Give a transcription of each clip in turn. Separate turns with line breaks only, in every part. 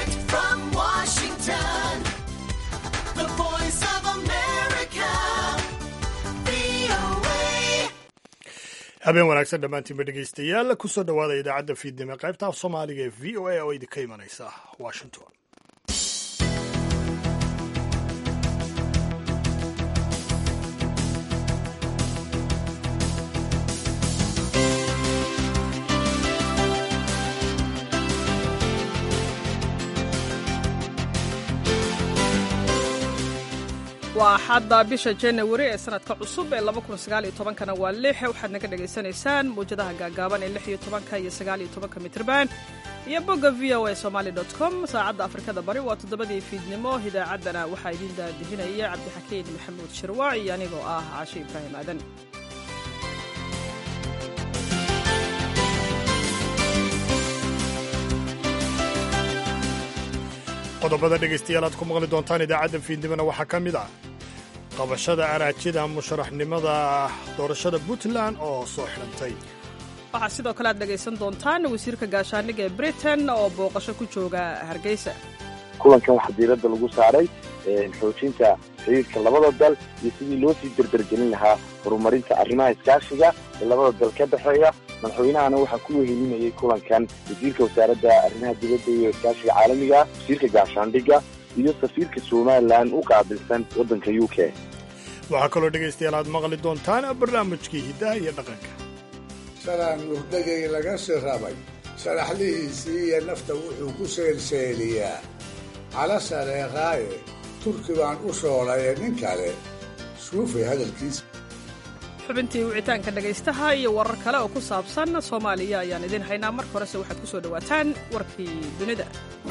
Direct from Washington, the voice of America, VOA.
habeen wanaagsan dhammaantiinba dhegaystayaal kusoo dhowaada idaacadda fiidnimo qaybta af soomaaliga ee v o a oo idinka imanaysa washington
waa xadda bisha janawari ee sanadka cusub ee kana waa lix waxaad naga dhagaysanaysaan mawjadaha gaagaaban ee lix iyo tobanka iyo sagaal iyo tobanka mitrban iyo bogga v o a somaali com saacadda afrikada bari waa toddobadii fiidnimo idaacaddana waxaa idiin daadihinaya cabdixakiin maxamuud shirwaac iyo anigoo ah caashe ibraahim aadan
qodobada dhegaystayaal aad ku maqli doontaan idaacadda fiidnimona waxaa ka mid ah qabashada araajida musharaxnimada doorashada puntland oo soo xidhantay
waxaa sidoo kale aad dhegaysan doontaan wasiirka gaashaaniga ee britain oo booqasho ku jooga hargeysa
kulankan waxaa diiradda lagu saaray xoojinta xiriirka labada dal iyo sidii loo sii derdergelin lahaa horumarinta arrimaha iskaashiga ee labada dal ka dhexeeya madaxweynahana waxaa ku wehelinayay kulankan wasiirka wasaaradda arrimaha dibadda iyo iskaashiga caalamiga wasiirka gaashaandhigga iyo safiirka somalilan u qaabilsan waddanka u k
waxaa kaloo dhegaystayaal aad maqli doontaan barnaamijkii hiddaha iyo dhaqanka
salaan murdagay laga sirabay sharaxlihiisii iyo nafta wuxuu ku seelseeliyaa cala sareeqaaye turki baan u shoolaye nin kale suufay hadalkiisa
xubintii wicitaanka dhegaystaha iyo warar kale oo ku saabsan soomaaliya ayaan idiin haynaa marka horese waxaad ku soo dhowaataan warkii dunida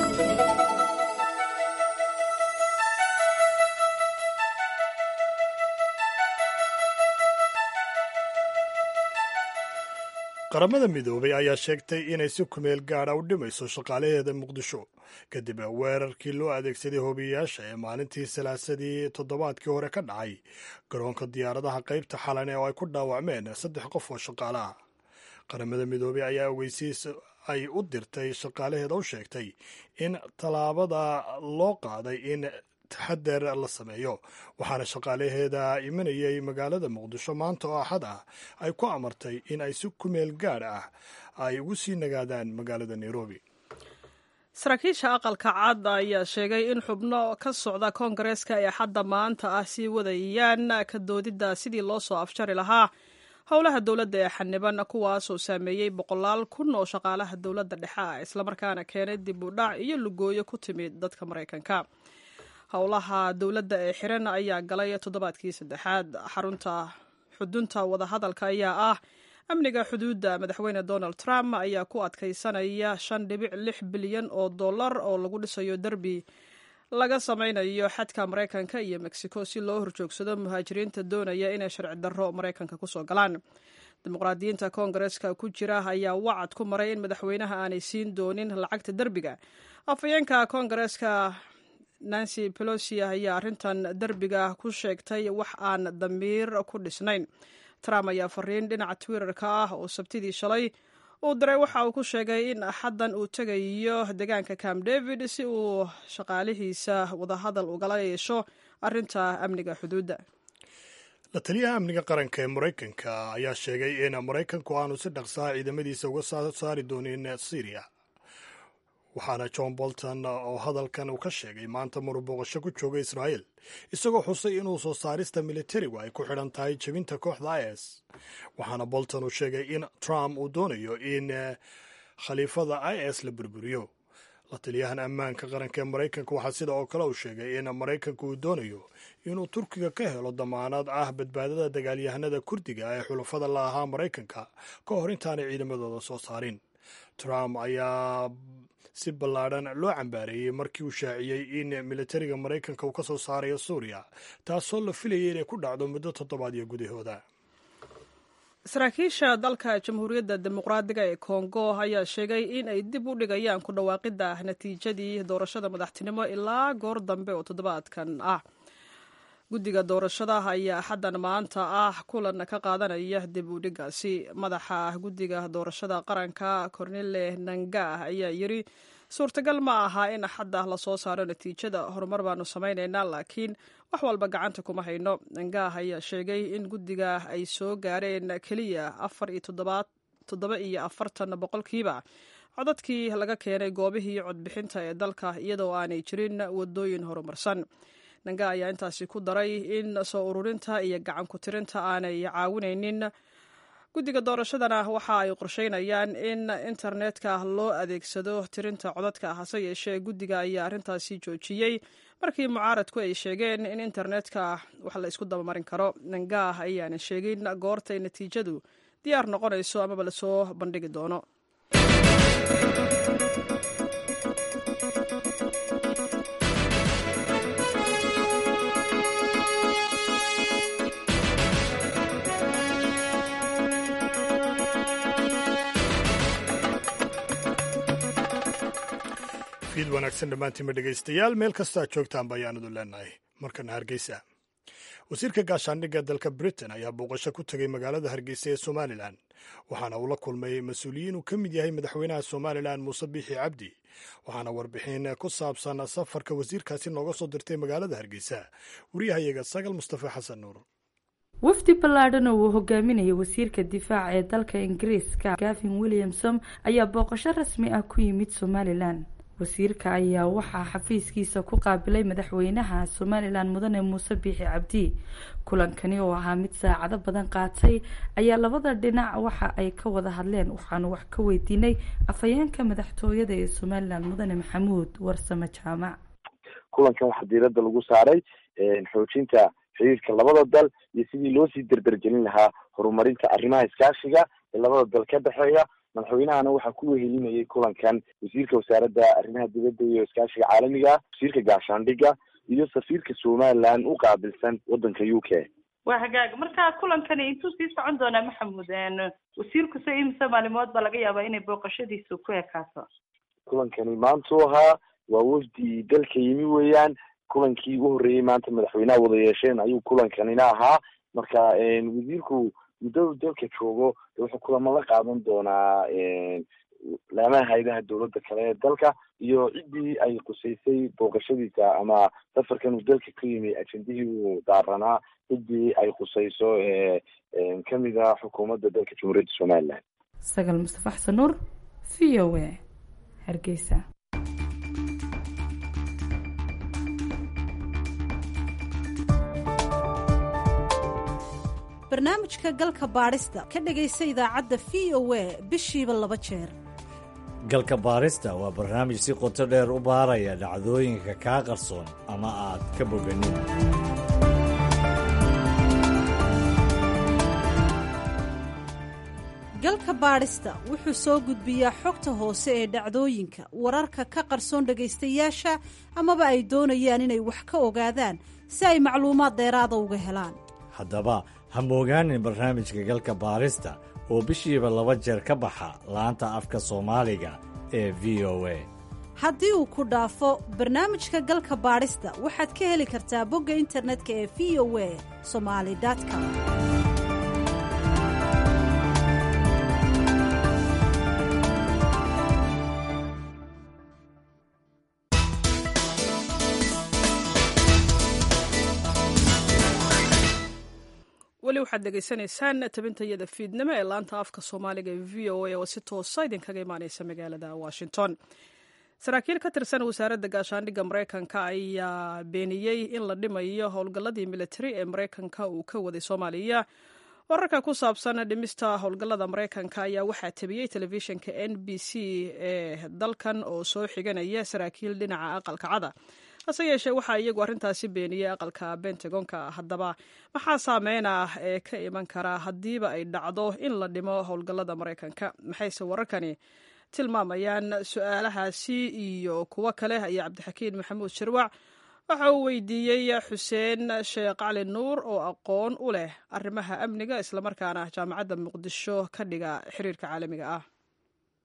qaramada midoobay ayaa sheegtay inay si kumeel gaadha u dhimayso shaqaalaheeda muqdisho kadib weerarkii loo adeegsaday hobiyayaasha ee maalintii salaasadii toddobaadkii hore ka dhacay garoonka diyaaradaha qaybta xalane oo ay ku dhaawacmeen saddex qof oo shaqaale ah qaramada midoobey ayaa ogeysiis ay u dirtay shaqaalaheeda u sheegtay in tallaabada loo qaaday in taxadeer la sameeyo waxaana shaqaalaheeda imanayay magaalada muqdisho maanta oo axad ah ay ku amartay in ay si kumeel gaadh ah ay ugu sii nagaadaan magaalada nairobi
saraakiisha aqalka cad ayaa sheegay in xubno ka socda koongareeska ee xadda maanta ah sii wadayaan ka doodidda sidii loo soo afjari lahaa howlaha dowladda ee xaniban kuwaasoo saameeyey boqolaal kun oo shaqaalaha dowladda dhexe ah islamarkaana keenay dib u dhac iyo lugooyo ku timid dadka maraykanka howlaha dowladda ee xiran ayaa galay toddobaadkii saddexaad xarunta xudunta wadahadalka ayaa ah amniga xuduudda madaxweyne donald trump ayaa ku adkaysanaya shan dhibic lix bilyan oo dollar oo lagu dhisayo derbi laga samaynayo xadka maraykanka iyo mexico si loo horjoogsado muhaajiriinta doonaya inay sharci darro maraykanka kusoo galaan dimuqraadiyiinta koongareeska ku jira ayaa wacad ku maray in madaxweynaha aanay siin doonin lacagta derbiga afhayeenka koongareeska nancy pelosi ayaa arrintan derbiga ku sheegtay wax aan damiir ku dhisnayn trump ayaa fariin dhinaca twitterka ah oo sabtidii shalay uu diray waxa uu ku sheegay in axaddan uu tegayo deegaanka camp david si uu shaqaalihiisa wadahadal ugala yeesho arrinta amniga xuduudda
la taliyaha amniga qaranka ee maraykanka ayaa sheegay in maraykanku aanu si dhaqsaha ciidamadiisa uga soo saari doonin syriya waxaana john bolton oo hadalkan uu ka sheegay maanta maruu booqasho ku jooga israa'el isagoo xusay inuu soo saarista militarigu ay ku xidhan tahay jebinta kooxda is waxaana bolton uu sheegay in trump uu doonayo in khaliifada is la burburiyo la taliyahan ammaanka qaranka ee maraykanka waxaa sida oo kale uu sheegay in maraykanku uu doonayo inuu turkiga ka helo damaanad ah badbaadada dagaalyahanada kurdiga ee xulafada la ahaa maraykanka ka hor intaanay ciidamadooda soo saarin trump ayaa si ballaadhan loo cambaareeyey markii uu shaaciyey in militariga maraykanka uu ka soo saarayo suuriya taasoo la filayay inay ku dhacdo muddo toddobaadyo gudahooda
saraakiisha dalka jamhuuriyadda dimuqraadiga ee kongo ayaa sheegay in ay dib u dhigayaan ku dhawaaqidda natiijadii doorashada madaxtinimo ilaa goor dambe oo toddobaadkan ah guddiga doorashada ayaa axaddan maanta ah kulan ka qaadanaya dib u dhigaasi madaxa guddiga doorashada qaranka cornele nanga ayaa yiri suurtagal ma aha in axadda lasoo saaro natiijada horumar baanu samaynaynaa laakiin wax walba gacanta kuma hayno ngaah ayaa sheegay in guddiga ay soo gaareen keliya afar iyo toddoba iyo afartan boqolkiiba codadkii laga keenay goobihii codbixinta ee dalka iyadoo aanay jirin wadooyin horumarsan nanga ayaa intaasi ku daray in soo ururinta iyo gacan ku tirinta aanay caawinaynin guddiga doorashadana waxa ay qorsheynayaan in internetka loo adeegsado tirinta codadka hase yeeshee guddiga ayaa arrintaasi joojiyey markii mucaaradku ay sheegeen in internetka wax la isku dabamarin karo nangaah ayaana sheegin goortay natiijadu diyaar noqonayso amaba lasoo bandhigi doono
fiid wanaagsan dhammaantiinba dhegaystayaal meel kastaa joogtaanba ayaanadu leenahay markana hargeysa wasiirka gaashaandhigga dalka britain ayaa booqasho ku tegay magaalada hargeysa ee somalilan waxaana uu la kulmay mas-uuliyiin uu ka mid yahay madaxweynaha somalilan muuse biixi cabdi waxaana warbixin ku saabsan safarka wasiirkaasi nooga soo dirtay magaalada hargeysa wariyahayaga sagal mustafa xasan nuur
wafdi ballaadhan oo uu hogaaminayay wasiirka difaaca ee dalka ingiriiska gavin williamson ayaa booqasho rasmi ah ku yimid somalilan wasiirka ayaa waxaa xafiiskiisa ku qaabilay madaxweynaha somalilan mudane muuse biixi cabdi kulankani oo ahaa mid saacado badan qaatay ayaa labada dhinac waxa ay ka wada hadleen waxaanu wax ka weydiinay afhayeenka madaxtooyada ee somalilan mudane maxamuud warsame jaamac
kulankan waxaa diiradda lagu saaray xoojinta xiriirka labada dal iyo sidii loo sii derdergelin lahaa horumarinta arrimaha iskaashiga ee labada dal ka dhexeeya madaxweynahana waxaa ku wehelinayay kulankan wasiirka wasaaradda arrimaha dibadda iyo iskaashiga caalamiga wasiirka gaashaandhigga iyo safiirka somalilan u qaabilsan waddanka u k
waa hagaag markaa kulankani intuu sii socon doonaa maxamuud wasiirku se imise maalimood baa laga yaabaa inay booqashadiisu ku ekaato
kulankani maantuu ahaa waa wafdi dalka yimi weeyaan kulankii ugu horreeyey maanta madaxweynaha wada yeesheen ayuu kulankanina ahaa marka wasiirku muddadu dalka joogo wuxuu kulamo la qaadan doonaa laamaha hay-adaha dowladda kale ee dalka iyo ciddii ay qusaysay booqashadiisa ama safarkan uu dalka ka yimi ajendihii uu daaranaa ciddii ay qusayso kamid a xukuumadda dalka jamhuuriyadda somalilan
sagal mustafa xasan nuur v o a hargeysa
barnaamijka galka baadhista ka dhegaysa idaacadda v o a bishiiba laba jeer
galka baarista waa barnaamij si qoto dheer u baaraya dhacdooyinka kaa qarsoon ama aad ka boganin
galka baadhista wuxuu soo gudbiyaa xogta hoose ee dhacdooyinka wararka ka qarsoon dhegaystayaasha amaba ay doonayaan inay wax ka ogaadaan si ay macluumaad dheeraada uga helaan
haddaba ha moogaanin barnaamijka galka baarista oo bishiiba laba jeer ka baxa laanta afka soomaaliga ee v o a
haddii uu ku dhaafo barnaamijka galka baadhista waxaad ka heli kartaa bogga internetka ee v o a somali com
weli waxaad dhegaysanaysaan tabintayada fiidnimo ee laanta afka soomaaliga ee v o a oo si toosa idinkaga imaaneysa magaalada washington saraakiil ka tirsan wasaaradda gaashaandhigga mareykanka ayaa beeniyey in la dhimayo howlgalladii militari ee mareykanka uu ka waday soomaaliya wararka ku saabsan dhimista howlgallada mareykanka ayaa waxaa tabiyey telefishinka n b c ee dalkan oo soo xiganaya saraakiil dhinaca aqalka cada hase yeeshee waxaa iyagu arrintaasi beeniyey aqalka bentagonka haddaba maxaa saameyn ah ee ka iman kara haddiiba ay dhacdo in la dhimo howlgallada maraykanka maxayse wararkani tilmaamayaan su-aalahaasi iyo kuwo kale ayaa cabdixakiin maxamuud shirwac waxa uu weydiiyey xuseen sheekh cali nuur oo aqoon u leh arrimaha amniga islamarkaana jaamacadda muqdisho ka dhiga xiriirka caalamiga ah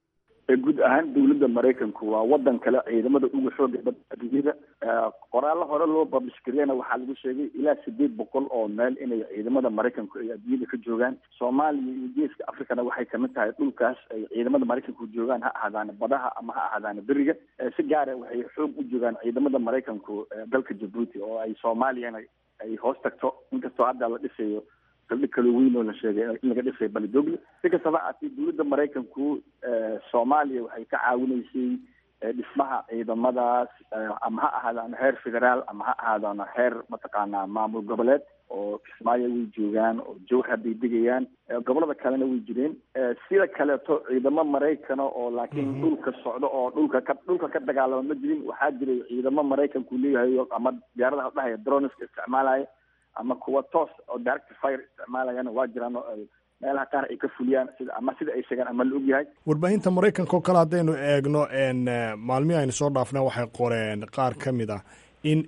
guud ahaan dowladda maraykanku waa wadan kale ciidamada ugu xooga badan adduunyada qoraallo hore loo babishkariyana waxaa lagu sheegay ilaa sideed boqol oo meel inay ciidamada maraykanku ay adduunyada ka joogaan soomaaliya iyo geeska africana waxay kamid tahay dhulkaas ay ciidamada maraykanku joogaan ha ahaadaana badaha ama ha ahaadaana beriga si gaara waxay xoog u joogaan ciidamada maraykanku dalka jabuuti oo ay soomaaliyana ay hoos tagto inkastoo hadda la dhisayo saldhig kalo weyn oo la sheegay in laga dhisay balidogle si kastaba haatee dowladda maraykanku soomaaliya waxay ka caawinaysay dhismaha ciidamadaas ama ha ahaadaan heer federaal ama ha ahaadaan heer mataqaanaa maamul goboleed oo kismaayo way joogaan oo jowhar bay degayaan gobolada kalena way jireen sida kaleeto ciidamo maraykana oo laakiin dhulka socdo oo dhulka ka dhulka ka dagaalama ma jirin waxaa jiray ciidamo maraykanku leeyahay ama diyaaradaha dhahaya droneska isticmaalaya ama kuwa toos oo direct fire isticmaalayana waa jiraan oo ay meelaha qaar ay ka fuliyaan sida ama sida ay sheegaan ama la ogyahay
warbaahinta maraykanka oo kale haddaynu eegno maalmihii aynu soo dhaafna waxay qoreen qaar ka mid ah in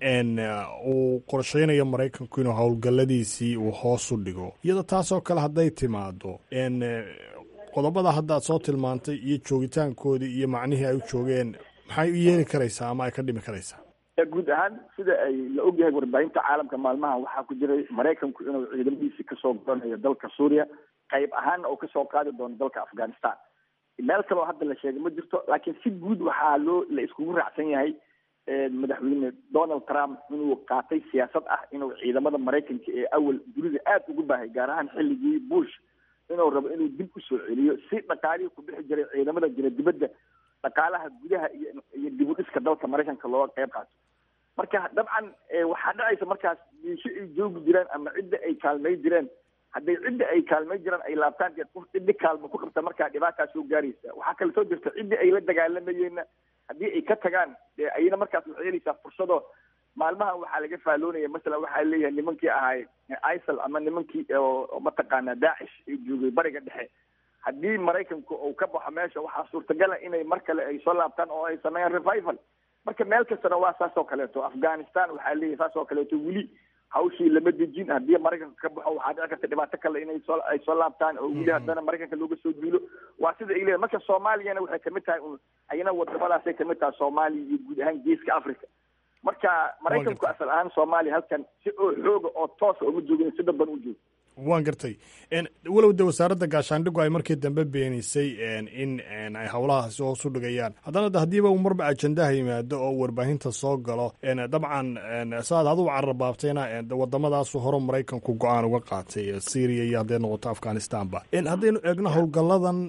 uu qorsheynayo maraykanku inuu howlgalladiisii uu hoos u dhigo iyada taasoo kale hadday timaado qodobada hadda ad soo tilmaantay iyo joogitaankoodii iyo macnihii ay u joogeen maxay u yeeli karaysaa ama ay ka dhimi karaysaa
guud ahaan sida ay la ogyahay warbaahinta caalamka maalmaha waxaa ku jiray maraykanku inuu ciidamadiisi kasoo goranayo dalka suuriya qayb ahaanna uu kasoo qaadi doono dalka afghanistan meel kaleo hadda la sheegay ma jirto laakiin si guud waxaa loo la iskugu raacsan yahay madaxweyne donald trump inuu qaatay siyaasad ah inuu ciidamada maraykanka ee awal dunida aad ugu baahay gaar ahaan xilligii bush inuu rabo inuu dib usoo celiyo si dhaqaalihii ku bixi jiray ciidamada jira dibadda dhaqaalaha gudaha iyo iyo dib u dhiska dalka maraykanka looga qayb qaato marka dabcan waxaa dhacaysa markaas diisho ay joogi jireen ama cidda ay kaalmay jireen hadday cidda ay kaalmay jiraan ay laabtaan dee qof ciddi kaalmo ku qabta markaa dhibaataa soo gaaraysa waxaa kale soo jirta ciddi ay la dagaalamayeenna haddii ay ka tagaan dee ayna markaas waxay helaysaa fursado maalmahan waxaa laga faaloonaya masalan waxaa leeyahay nimankii ahay isal ama nimankii oo mataqaanaa daacish ay joogay bariga dhexe haddii maraykanku uu ka baxo meesha waxaa suurtagala inay mar kale ay soo laabtaan oo ay sameeyaan revival marka meel kastana waa saas oo kaleeto afghanistan waxaa leeyahay saas oo kaleeto weli hawshii lama dejin haddii maraykanka ka baxo waxaa dhici karta dhibaato kale inay soo ay soo laabtaan oo weli haddana maraykanka looga soo duulo waa sida ay leeyahay marka soomaaliyana waxay kamid tahay un ayana wadamadaasay kamid tahay soomaaliya iyo guud ahaan geeska africa marka maraykanku asal ahaan soomaaliya halkan si oo xooga oo toosa uma joogin si dadban u joogo
waan gartay walow de wasaaradda gaashaandhigu ay markii dambe beenisay in ay howlahaasi hoos u dhigayaan haddana de haddiiba uu marba ajendaha yimaado oo warbaahinta soo galo dabcan saaad adigu cararbaabtayna waddamadaasu hore maraykanku go-aan uga qaatay syria iyo hadday noqoto afghanistanba haddaynu eegno howlgalladan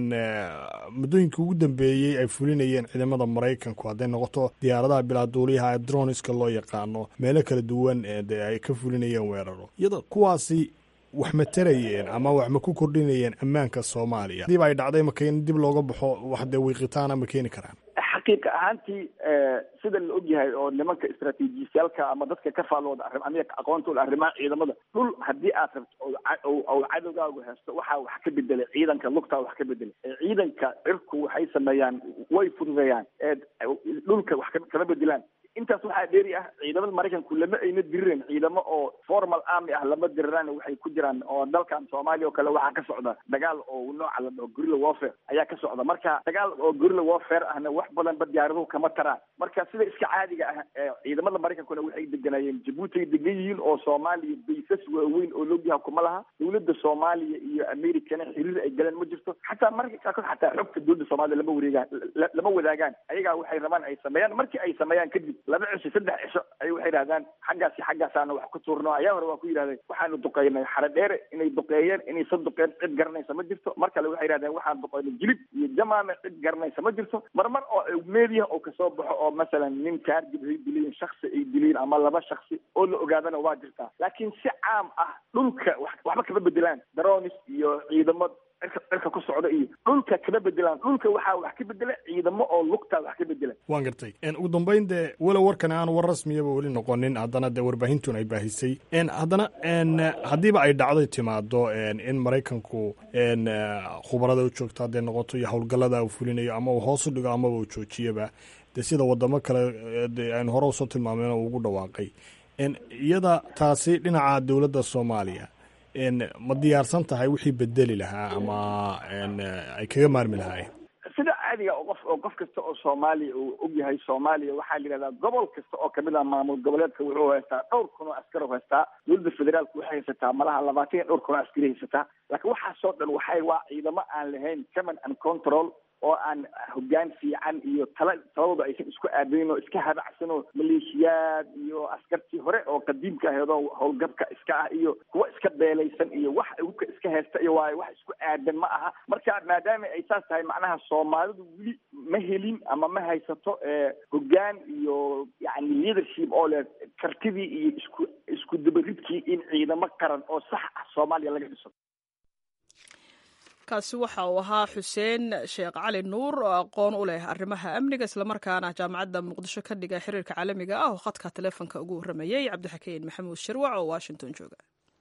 muddooyinkii ugu dambeeyey ay fulinayeen ciidamada maraykanku hadday noqoto diyaaradaha bilaaduuliyaha droniska loo yaqaano meelo kala duwan de ay ka fulinayeen weeraro iyada kuwaasi wax ma tarayeen ama wax ma ku kordhinayeen ammaanka soomaaliya hadiiba ay dhacday maka in dib looga baxo wax dee wiiqitaana ma keeni karaan
xaqiiqa ahaantii sida la ogyahay oo nimanka istraatiijiyaalka ama dadka ka faalooda arrim amiga aqoontooda arrimaha ciidamada dhul haddii aad rabto ou cadowgaagu haysto waxaa wax ka bedelay ciidanka lugtaa wax ka bedelay ciidanka cirku waxay sameeyaan way fududeeyaan dhulka wax kama bedelaan intaas waxaa dheeri ah ciidamada maraykanku lama ayna dirireen ciidamo oo formal army ah lama diriraan waxay ku jiraan oo dalkan soomaaliya oo kale waxaa ka socda dagaal oo nooca la dhaho gorilla warfare ayaa ka socda marka dagaal oo gorilla warfare ahna wax badan ba diyaaraduhu kama taraan marka sida iska caadiga ah ciidamada maraykankuna waxay deganayeen jabuuti ay degan yihiin oo soomaaliya baysas waaweyn oo logyaha kuma laha dowladda soomaaliya iyo americana xiriir ay galeen ma jirto xataa marka qaarkood xataa xogta dowladda soomaaliya lama wareegaan lama wadaagaan ayagaa waxay rabaan ay sameeyaan markii ay sameeyaan kadib laba cisho saddex cisho ay waxay yidhahdaan xaggaasi xaggaasaana wax ku tuurno ayaa hore waa ku yidhahdeen waxaanu duqeynay xare dheere inay duqeeyeen inaysan duqeen cid garanaysa ma jirto mar kale waxay yidhahdeen waxaan duqeynay jilib iyo jamaame cid garanaysa ma jirto marmar oo meediya oo kasoo baxo oo masalan nin kaargib ay dileen shaksi ay dileen ama laba shaksi oo la ogaadana waa jirtaa laakiin si caam ah dhulka waxba kama bedelaan daronis iyo ciidamo cirka cirka ku socda iyo dhulka kama bedelaan dhulka waxaa wax ka bedela ciidamo oo lugtaa wax ka bedela
waan gartay ugu dambeyn dee walow warkani aan war rasmiyaba weli noqonin haddana dee warbaahintun ay baahisay haddana haddiiba ay dhacday timaado in maraykanku khubarada u joogto hadday noqoto iyo howlgallada uu fulinayo ama uu hoos u dhigo amaba uu joojiyaba dee sida wadamo kale de aynu hore usoo tilmaameen oo ugu dhawaaqay iyada taasi dhinaca dowladda soomaaliya ma diyaarsan tahay wixii bedeli lahaa ama ay kaga maarmi lahaayeen
sida caadiga oo qof oo qof kasta oo soomaaliya uu ogyahay soomaaliya waxaa la yidhahdaa gobol kasta oo kamid ah maamul goboleedka wuxuu haystaa dhowr kun oo askari u haystaa dowladda federaalku waxay haysataa malaha labaatan iyo dhowr kun oo askari haysataa laakiin waxaasoo dhan waxay waa ciidamo aan lahayn command and control oo aan hoggaan fiican iyo tala taladooda aysan isku aadayn oo iska habacsan oo maleeshiyaad iyo askartii hore oo qadiimka ahayd oo howlgabka iska ah iyo kuwa iska beelaysan iyo wax hubka iska haysta iyo waayo wax isku aadan ma aha marka maadaama ay saas tahay macnaha soomaalidu weli ma helin ama ma haysato hoggaan iyo yani leadership oo leh kartidii iyo isku isku dabaridkii in ciidamo qaran oo sax ah soomaaliya laga dhiso
kaasi waxa uu ahaa xuseen sheekh cali nuur oo aqoon u leh arrimaha amniga islamarkaana jaamacadda muqdisho ka dhiga xiriirka caalamiga ah oo khadka taleefonka ugu warramayey cabdixakiin maxamuud shirwac oo washington jooga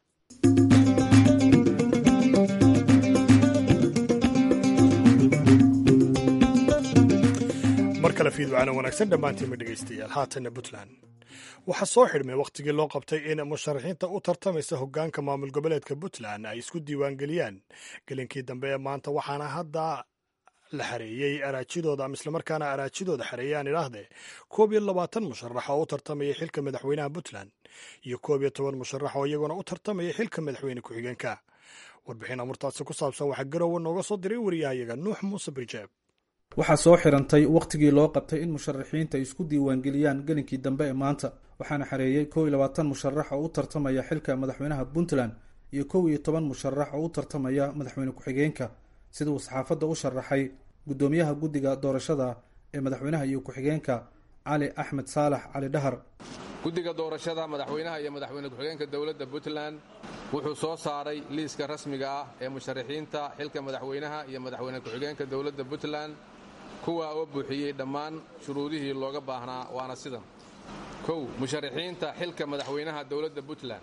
mar kale fiidwacana wanaagsan dhammaantiinma dhegaystayaal haatanna puntland waxaa soo xidhmay wakhtigii loo qabtay in musharaxiinta u tartamaysa hoggaanka maamul goboleedka puntland ay isku diiwaangeliyaan gelinkii dambe ee maanta waxaana hadda la xareeyey araajidooda ama islamarkaana araajidooda xareeyaan idhaahdee koob iyo labaatan musharax oo u tartamaya xilka madaxweynaha puntland iyo koob iyo toban musharax oo iyaguna u tartamaya xilka madaxweyne ku-xigeenka warbixin amurtaasi ku saabsan waxaa garowe nooga soo diray wariyahayaga nuux muuse birjeeb
waxaa soo xirantay wakhtigii loo qabtay in musharaxiinta ay isku diiwaangeliyaan gelinkii dambe ee maanta waxaana xareeyey kow iyo labaatan musharax oo u tartamaya xilka madaxweynaha puntland iyo kow iyo toban musharax oo u tartamaya madaxweyne ku-xigeenka sida uu saxaafadda u sharaxay guddoomiyaha guddiga doorashada ee madaxweynaha iyo ku-xigeenka cali axmed saalax cali dhahar
guddiga doorashada madaxweynaha iyo madaxweyne ku-xigeenka dowladda puntland wuxuu soo saaray liiska rasmiga ah ee musharaxiinta xilka madaxweynaha iyo madaxweyne ku-xigeenka dowladda puntland kuwa oo buuxiyey dhammaan shuruudihii looga baahnaa waana sidan kow musharaxiinta xilka madaxweynaha dowladda puntland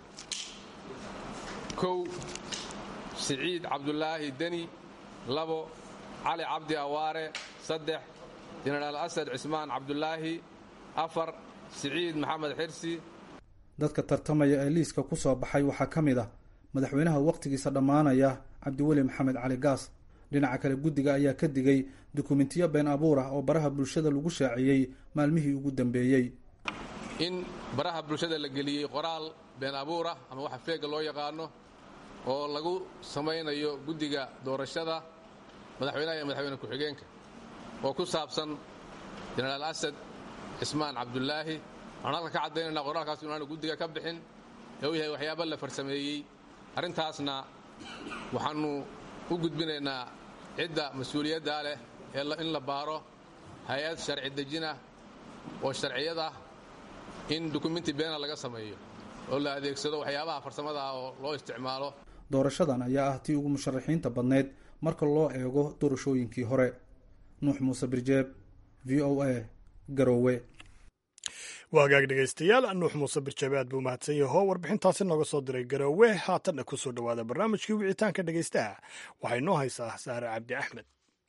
kow siciid cabdulaahi deni labo cali cabdi awaare saddex jenaraal asad cismaan cabdulaahi afar siciid maxamed xirsi
dadka tartamaya ee liiska ku soo baxay waxaa ka mid ah madaxweynaha wakhtigiisa dhammaanaya cabdiweli maxamed cali gaas dhinaca kale guddiga ayaa ka digay dukumentiyo been abuur ah oo baraha bulshada lagu shaaciyey maalmihii ugu dambeeyey
in baraha bulshada la geliyey qoraal been abuur ah ama waxa feega loo yaqaano oo lagu samaynayo guddiga doorashada madaxweynaha iyo madaxweyne ku-xigeenka oo ku saabsan jenaraal asad cismaan cabdulaahi waxaan halkan ka caddaynayna qoraalkaas inaanu guddiga ka bixin ee uu yahay waxyaaba la farsameeyey arrintaasna waxaannu u gudbinaynaa cidda mas-uuliyaddaa leh ee in la baaro hay-ad sharci dejinah oo sharciyad ah in dukumenti beena laga sameeyo oo la adeegsado waxyaabaha farsamada ah oo loo isticmaalo
doorashadan ayaa ah tii ugu musharaxiinta badnayd marka loo eego doorashooyinkii hore nuux muuse birjeeb v o a garoowe
waa hagaag dhegaystayaal nuux muuse birjeebe aad buu mahadsan yaho warbixintaasi nooga soo diray garoowe haatanna ku soo dhowaada barnaamijkii wicitaanka dhegaystaha waxay noo haysaa saare cabdi axmed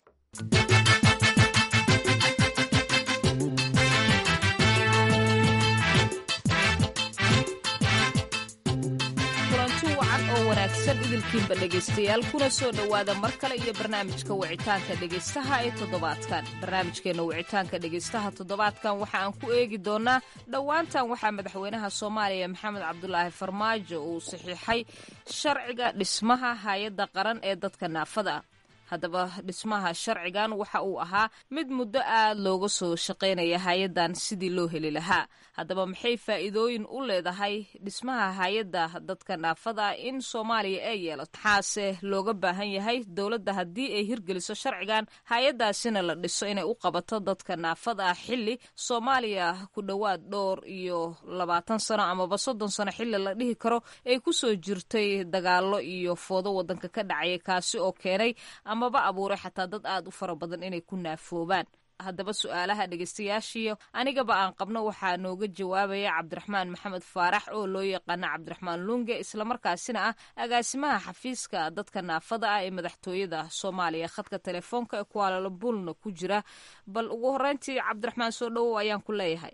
kulanti wacan oo wanaagsan idilkiinba dhegaystayaal kuna soo dhowaada mar kale iyo barnaamijka wicitaanka dhegaystaha ee toddobaadkan barnaamijkeenna wicitaanka dhegaystaha toddobaadkan waxa aan ku eegi doonaa dhowaantan waxaa madaxweynaha soomaaliya maxamed cabdulaahi farmaajo uu saxiixay sharciga dhismaha hay-adda qaran ee dadka naafada ah haddaba dhismaha sharcigan waxa uu ahaa mid muddo aad looga soo shaqaynaya hay-addan sidii loo heli lahaa haddaba maxay faa'iidooyin u leedahay dhismaha hay-adda dadka naafada in soomaaliya ay yeelato maxaase looga baahan yahay dowladda haddii ay hirgeliso sharcigan hay-addaasina la dhiso inay u qabato dadka naafada ah xilli soomaaliya ku dhowaad dhowr iyo labaatan sano amaba soddon sano xilli la dhihi karo ay kusoo jirtay dagaalo iyo foodo wadanka ka dhacaya kaasi oo keenay amaba abuuray xataa dad aad u fara badan inay ku naafoobaan haddaba su-aalaha dhegaystayaashiyo anigaba aan qabno waxaa nooga jawaabaya cabdiraxmaan maxamed faarax oo loo yaqaana cabdiraxmaan lunge islamarkaasina ah agaasimaha xafiiska dadka naafada ah ee madaxtooyada soomaaliya khadka telefoonka ee kuaalalabulna ku jira bal ugu horeyntii cabdiraxmaan soo dhowow ayaan ku leeyahay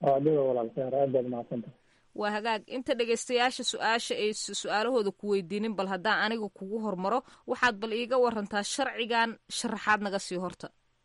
waa hagaag inta dhegaystayaasha su-aasha ay su-aalahooda ku weydiinin bal haddaan aniga kugu hormaro waxaad bal iiga warantaa sharcigan sharaxaad naga sii horta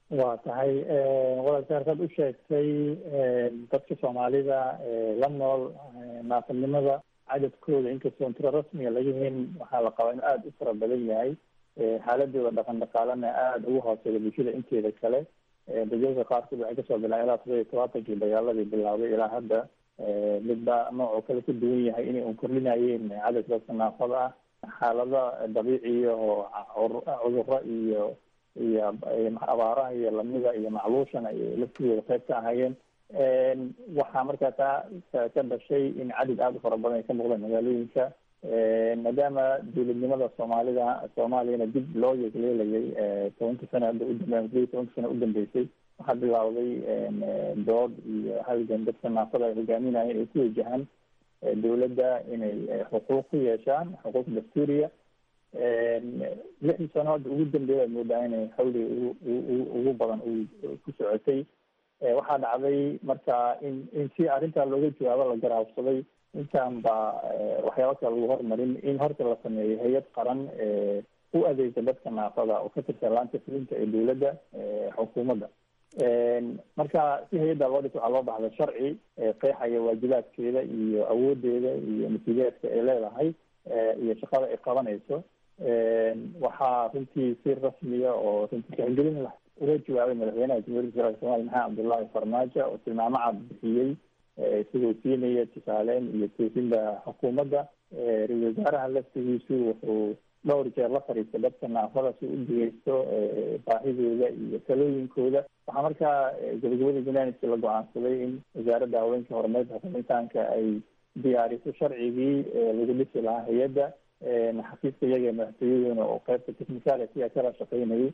waa tahay walaalka halkaad u sheegtay dadka soomaalida la nool naafadnimada cadadkooda inkastoon tiro rasmiga laga helin waxaa la qabaa inuu aada u fara badan yahay xaaladooda dhaqan dhaqaalena aada ugu hooseeya bulshada inteeda kale dajalka qaarkood waxay kasoo bilaabeen ilaa todoba iyo tobaatankii dagaaladii bilaabay ilaa hadda midba noocoo kale ku duwan yahay inay un kordhinayeen cadadka dadka naafada ah xaalada dabiiciya oo cuduro iyo iyo abaaraha iyo lamida iyo macluushana ay laftigooda qayb ka ahayeen waxaa markaa taa ka dhashay in cadad aada u fara badan ay ka muuqdeen magaalooyinka maadaama dowladnimada soomaalida soomaaliyana dib loo yegleelayay tobanka sana hadda udambe sideed tobanka sana udambeysay waxaa bilawday dood iyo halgan dadka naafada ay hogaaminayeen ay ku wajahaan dowladda inay xuquuq ku yeeshaan xuquuq dastuuriya lixdii sano hadda ugu dambeeya ad moodaa inay xawli ugu ugu badan ku socotay waxaa dhacday marka in in si arrintaa looga jawaabo la garaabsaday intaan ba waxyaaba kale lagu hormarin in horta la sameeyo hay-ad qaran u adeegta dadka naafada oo ka tirsan laanta fulinta ee dowladda xukuumadda marka si hay-adda loo dhis waxaa loo baxda sharci qeexaya waajibaadkeeda iyo awoodeeda iyo mas-uuliyaadka ay leedahay iyo shaqada ay qabanayso waxaa runtii si rasmiya oo runtii tixgelin lah uga jawaabay madaxweynaha jamhuuriyadda federaalk somalia maxamed cabdullaahi farmaajo oo tilmaamo cad bixiyey isagoo siinaya tusaaleyn iyo toosinda xukuumadda ra-isul wasaaraha laftigiisu wuxuu dhowr jeer la fariistay dadka naafada si u dhegeysto baahidooda iyo talooyinkooda waxaa markaa gabagabada janaaniski la go-aansaday in wasaaradda haweenka horumarinta xukuumitaanka ay diyaariso sharcigii lagu dhisi lahaa hay-adda xafiiska iyaga madaxtooyaduna oo qeybta technicality kala shaqeynayay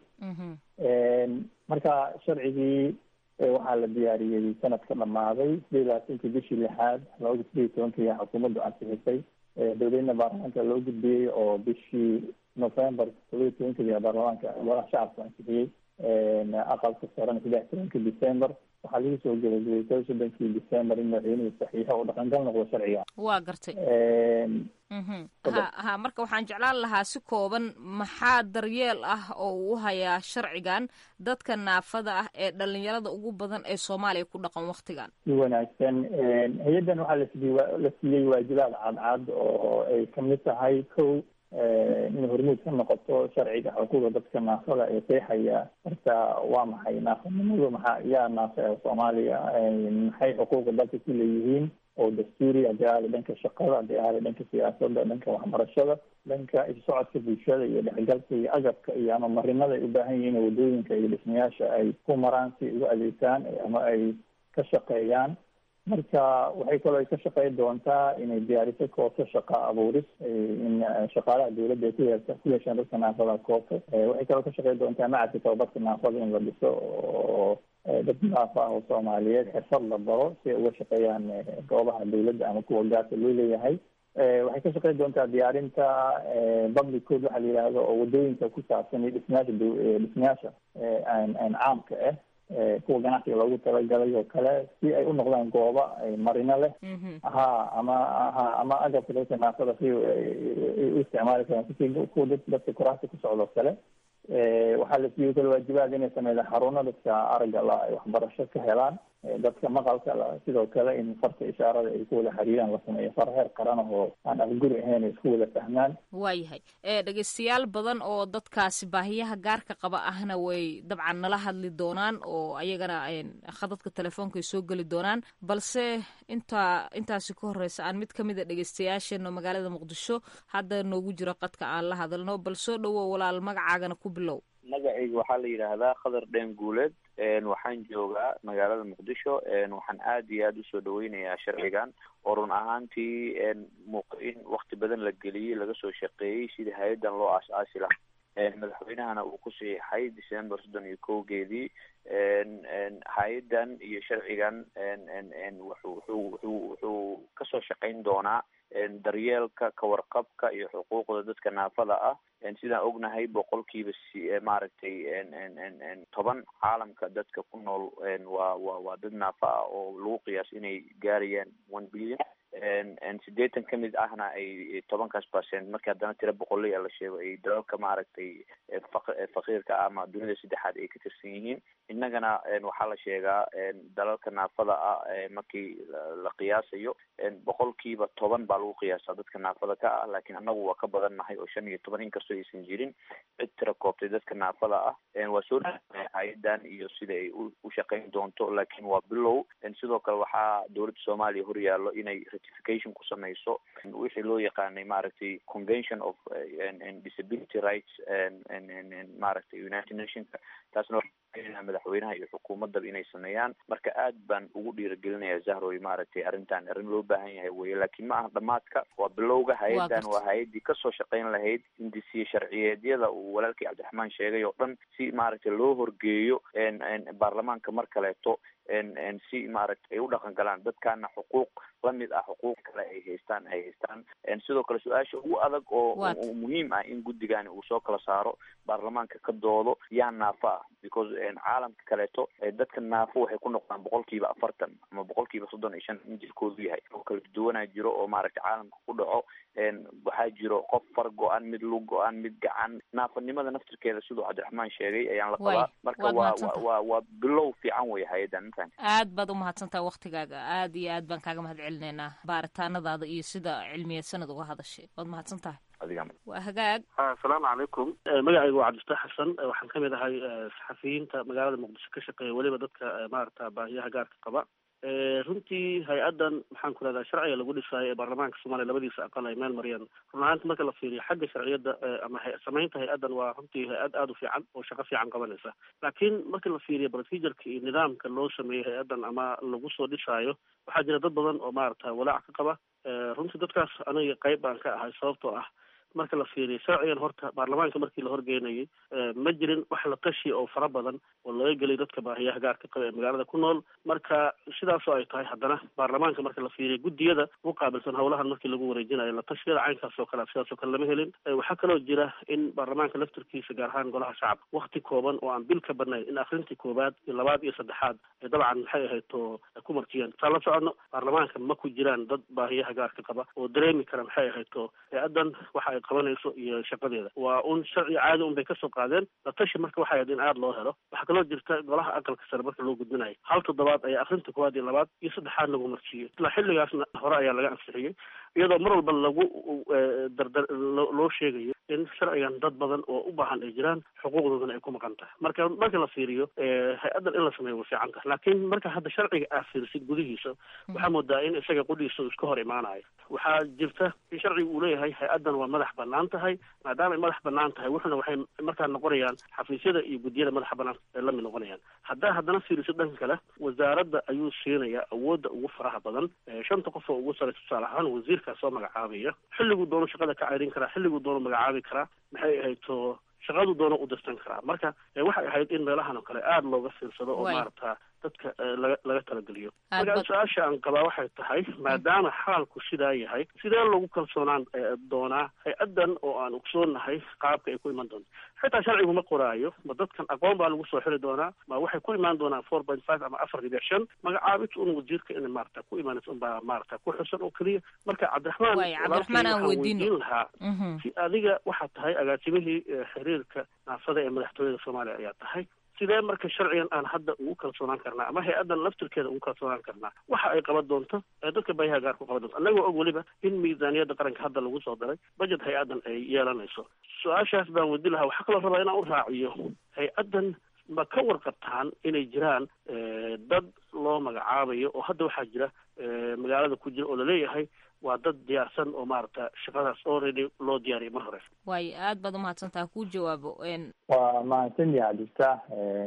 marka sharcigii waxaa la diyaariyey sanadka dhamaaday sideed labaatankii bishii lixaad laba kun sideed tobankii xukuumaddu ansixisay dowladna baarlamaanka loo gudbiyey oo bishii november todoba tobankii baarlamaanka golaha shacabka ansixiyey aqalka sarena saddex tobankii december waxaa lagu soo gebagabay todoba soddonkii december in madaxweynuhu saxiixo oo dhaqangal noqdo sharciga
waa gartay ha ha marka waxaan jeclaan lahaa si kooban maxaa daryeel ah oo uu u hayaa sharcigan dadka naafada ah ee dhalinyarada ugu badan ee soomaaliya ku dhaqan waktigan
si wanaagsan hay-addan waxaa lasiiyey la siiyey waajibaad cadcad oo ay kamid tahay kow inay hormuud ka noqoto sharciga xuquuqda dadka naafada ee qeexaya horta waa maxay naafanimadu maxaa yaa naafa ee soomaaliya maxay xuquuqda dalka ku leeyihiin oo dastuuri haddii aada dhanka shaqada haddii aada dhanka siyaasadda dhanka waxbarashada dhanka isocodka bulshada iyo dhexgalka iyo agabka iyo ama marinada ay u baahan yihiin wadooyinka iyo dhismayaasha ay ku maraan si ugu adeegtaan ama ay ka shaqeeyaan marka waxay kaloo ay ka shaqeyn doontaa inay diyaariso koobto shaqa abuuris in shaqaalaha dowladda ay ku yeelta ku yeeshaan dadka naafada koobto waxay kaloo ka shaqeyn doontaa macadka tababarka naafada in la dhiso oo dad naafa ah oo soomaaliyeed xirfad la baro si ay uga shaqeeyaan goobaha dowladda ama kuwa gaarka loo leeyahay waxay ka shaqeyn doontaa diyaarinta public code waxa la yidhaahdo oo wadooyinka ku saabsan iyo dhismayaasha dhismayaasha caamka ah kuwa ganacsiga loogu talagalay oo kale si ay u noqdaan gooba marino leh ha ama ha ama agabka dadka naafada si u isticmaali karaan si kuwa dadka kuraasta ku socdo kale waxaa la siiyey kale waajibaad inay sameeyaan xaruno dadka aragga la ay waxbarasho ka helaan dadka maqalka sidoo kale in farta ishaarada ay ku wada xiriiraan la sameeyo far heer qaran oo aan afguri ahayn ay isku wada fahmaan
waayahay dhegeystayaal badan oo dadkaasi baahiyaha gaarka qaba ahna way dabcan nala hadli doonaan oo ayagana khadadka telefoonka ay soo geli doonaan balse intaa intaasi ka horeysa aan mid kamid a dhegeystayaasheena magaalada muqdisho hadda noogu jiro qadka aan la hadalno bal soo dhawow walaal magacaagana ku bilow
magacayga waxaa la yidhaahdaa khadar dheen guuleed waxaan joogaa magaalada muqdisho waxaan aad iyo aada usoo dhaweynayaa sharcigan oo run ahaantii muuqa in wakti badan la geliyey laga soo shaqeeyey sidii hay-addan loo aas-aasi lahaa madaxweynahana uu ku saxiixay december soddon iyo kowgeedii hay-addan iyo sharcigan wuxuu wuxuu wuxuu wuxuu kasoo shaqeyn doonaa daryeelka kawarqabka iyo xuquuqda dadka naafada ah sidaan ognahay boqolkiiba si maaragtay toban caalamka dadka ku nool waa wa waa dad naafa ah oo lagu qiyaas inay gaarayaan one billion sideetan ka mid ahna ay tobankaas percent markii haddana tiro boqolaya la sheego ay dalalka maaragtay faqiirka ama dunida saddexaad ay ka tirsan yihiin innagana waxaa la sheegaa dalalka naafada ah markii la qiyaasayo boqolkiiba toban baa lagu qiyaasaa dadka naafada ka ah laakiin annagu waa ka badan nahay oo shan iyo toban inkastoo aysan jirin cid tira koobtay dadka naafada ah waa soo dhawaaya hay-adan iyo sida ay u shaqayn doonto laakiin waa bilow sidoo kale waxaa dowladda soomaaliya horyaallo inay ratification ku sameyso wixii loo yaqaanay maaragtay convention of disability rights maaragtay united nationka taasna madaxweynaha iyo xukuumadaba inay sameeyaan marka aad baan ugu dhiiragelinaya zahroy maaragtay arrintan arrin loo baahan yahay weye laakiin ma aha dhamaadka waa bilowga hay-adan waa hay-adii kasoo shaqayn lahayd hindisiye sharciyeedyada uu walaalkii cabdiraxmaan sheegay oo dhan si maaragtay loo horgeeyo baarlamaanka mar kaleeto si maaragtay ay u dhaqan galaan dadkaana xuquuq lamid ah xuquuq kale ay haystaan ay haystaan sidoo kale su-aasha ugu adag oo muhiim ah in guddigani uu soo kala saaro baarlamaanka ka doodo yaa naafo ah because caalamka kaleeto dadka naafo waxay ku noqdaan boqolkiiba afartan ama boqolkiiba soddon iyo shan in jirkoodu yahay oo kala duwanaa jiro oo maaragtay caalamka ku dhaco waxaa jiro qof far go-an mid lug go-an mid gacan naafanimada naftirkeeda siduu cabdiraxmaan sheegay ayaan la qabaa marka waa waa waa bilow fiican wey hay-adan
aad baad umahadsantaha waktigaaga aad iyo aad baan kaaga mahad celinaynaa baaritaanadaada iyo sida cilmiyeed sanad uga hadashay waad mahadsan tahay waa hagaag
asalaamu calaykum magacayga waa cabdifataax xasan waxaan kamid ahay saxafiyiinta magaalada muqdisho ka shaqeeya weliba dadka maarata baahiyaha gaarka qaba runtii hay-adan maxaan ku rahdaa sharciga lagu dhisaayo ee baarlamaanka soomaaliya labadiisa aqal ay meel mariyeen run ahaanta marka la fiiriyo xagga sharciyadda ama samaynta hay-adan waa runtii hay-ad aada u fiican oo shaqo fiican qabanaysa laakiin marka la fiiriyo procedureka iyo nidaamka loo sameeyey hay-adan ama lagu soo dhisaayo waxaa jira dad badan oo maarata walaac ka qaba runtii dadkaas aniga qayb baan ka ahay sababtoo ah marka la fiiriyo sharcigan horta baarlamaanka markii la horgeynayay ma jirin wax la tashi oo fara badan oo laga gelay dadka baahiyaha gaarka qaba ee magaalada ku nool marka sidaasoo ay tahay haddana baarlamaanka marka la fiiriyo guddiyada u qaabilsan howlahan markii lagu wareejinayo la tashiyada caynkaas oo kale sidaasoo kale lama helin waxaa kaloo jira in baarlamaanka laftirkiisa gaar ahaan golaha shacabka wakti kooban oo aan bil ka badnayn in akrintii koowaad iyo labaad iyo saddexaad ay dabcan maxay ahayd oo ku martiyeen saa la socono baarlamaanka ma ku jiraan dad baahiyaha gaarka qaba oo dareemi kara maxay ahayd oo hay-adan waxa ay qabanayso iyo shaqadeeda waa un sharci caadi un bay kasoo qaadeen la tashi marka waxay ahayd in aada loo helo waxaa kaloo jirta golaha aqalka sare marka loo gudbinayo hal toddobaad ayaa akrinta koowaad iyo labaad iyo saddexaad lagu marsiiyey ilaa xilligaasna hore ayaa laga ansixiyey iyadoo mar walba lagu dardar loo sheegayo in sharcigan dad badan oo u baahan ay jiraan xuquuqdoodana ay ku maqan tahay marka marka la fiiriyo hay-addan in la sameeyo way fiican tahay laakiin marka hadda sharciga aad fiirisid gudihiisa waxaa moodaa in isaga qudhiisa uu iska hor imaanayo waxaa jirta in sharciga uu leeyahay hay-addan waa madax banaan tahay maadaama ay madax banaan tahay wuxuna waxay markaa noqonayaan xafiisyada iyo guddiyada madaxa banaan ay lamid noqonayaan haddaa haddana fiirisid dhanka kale wasaaradda ayuu siinayaa awoodda ugu faraha badan shanta qof oo ugu saraysa tusaale ahaan wasiirkaa soo magacaabaya xilliguu doono shaqada ka ceyrin karaa xilliguu doono magacaabi karaa maxay ahayd to shaqadu doono u dirsan karaa marka waxay ahayd in meelahan oo kale aada looga fiirsado oo maarata dadka laga laga talageliyo marka su-aasha aan qabaa waxay tahay maadaama xaalku sidaa yahay sidee lagu kalsoonaan doonaa hay-addan oo aan ogsoonahay qaabka ay ku iman doonto xitaa sharcigu ma qoraayo ma dadkan aqoon baa lagu soo xiri doonaa ma waxay ku imaan doonaan four point five ama afar dhibic shan magacaabid un wasiirka in maarata ku imaanaysa unbaa maarata ku xusan oo keliya marka cabdiraxmaan
cabdiraxmaan aan
weydiin lahaa si adiga waxaa tahay agaasimihii xiriirka naafada ee madaxtooyada soomaaliya ayaa tahay sidee marka sharcigan aan hadda ugu kalsoonaan karnaa ama hay-addan laftirkeeda ugu kalsoonaan karnaa waxa ay qaban doonto ee dadka baayaha gaar ku qaban doonto annagoo og weliba in miisaaniyadda qaranka hadda lagu soo daray budget hay-addan ay yeelanayso su-aashaas baan wadi lahaa waxaa kaloo rabaa inaan u raaciyo hay-addan ma ka warqabtaan inay jiraan dad loo magacaabayo oo hadda waxaa jira magaalada ku jira oo laleeyahay waa dad diyaarsan oo maarata shaqadaas already loo diyaariyay mar hore
waayo aad baad umahadsantaha kuu jawaabo
waa mahadsanyaha cabdiftaax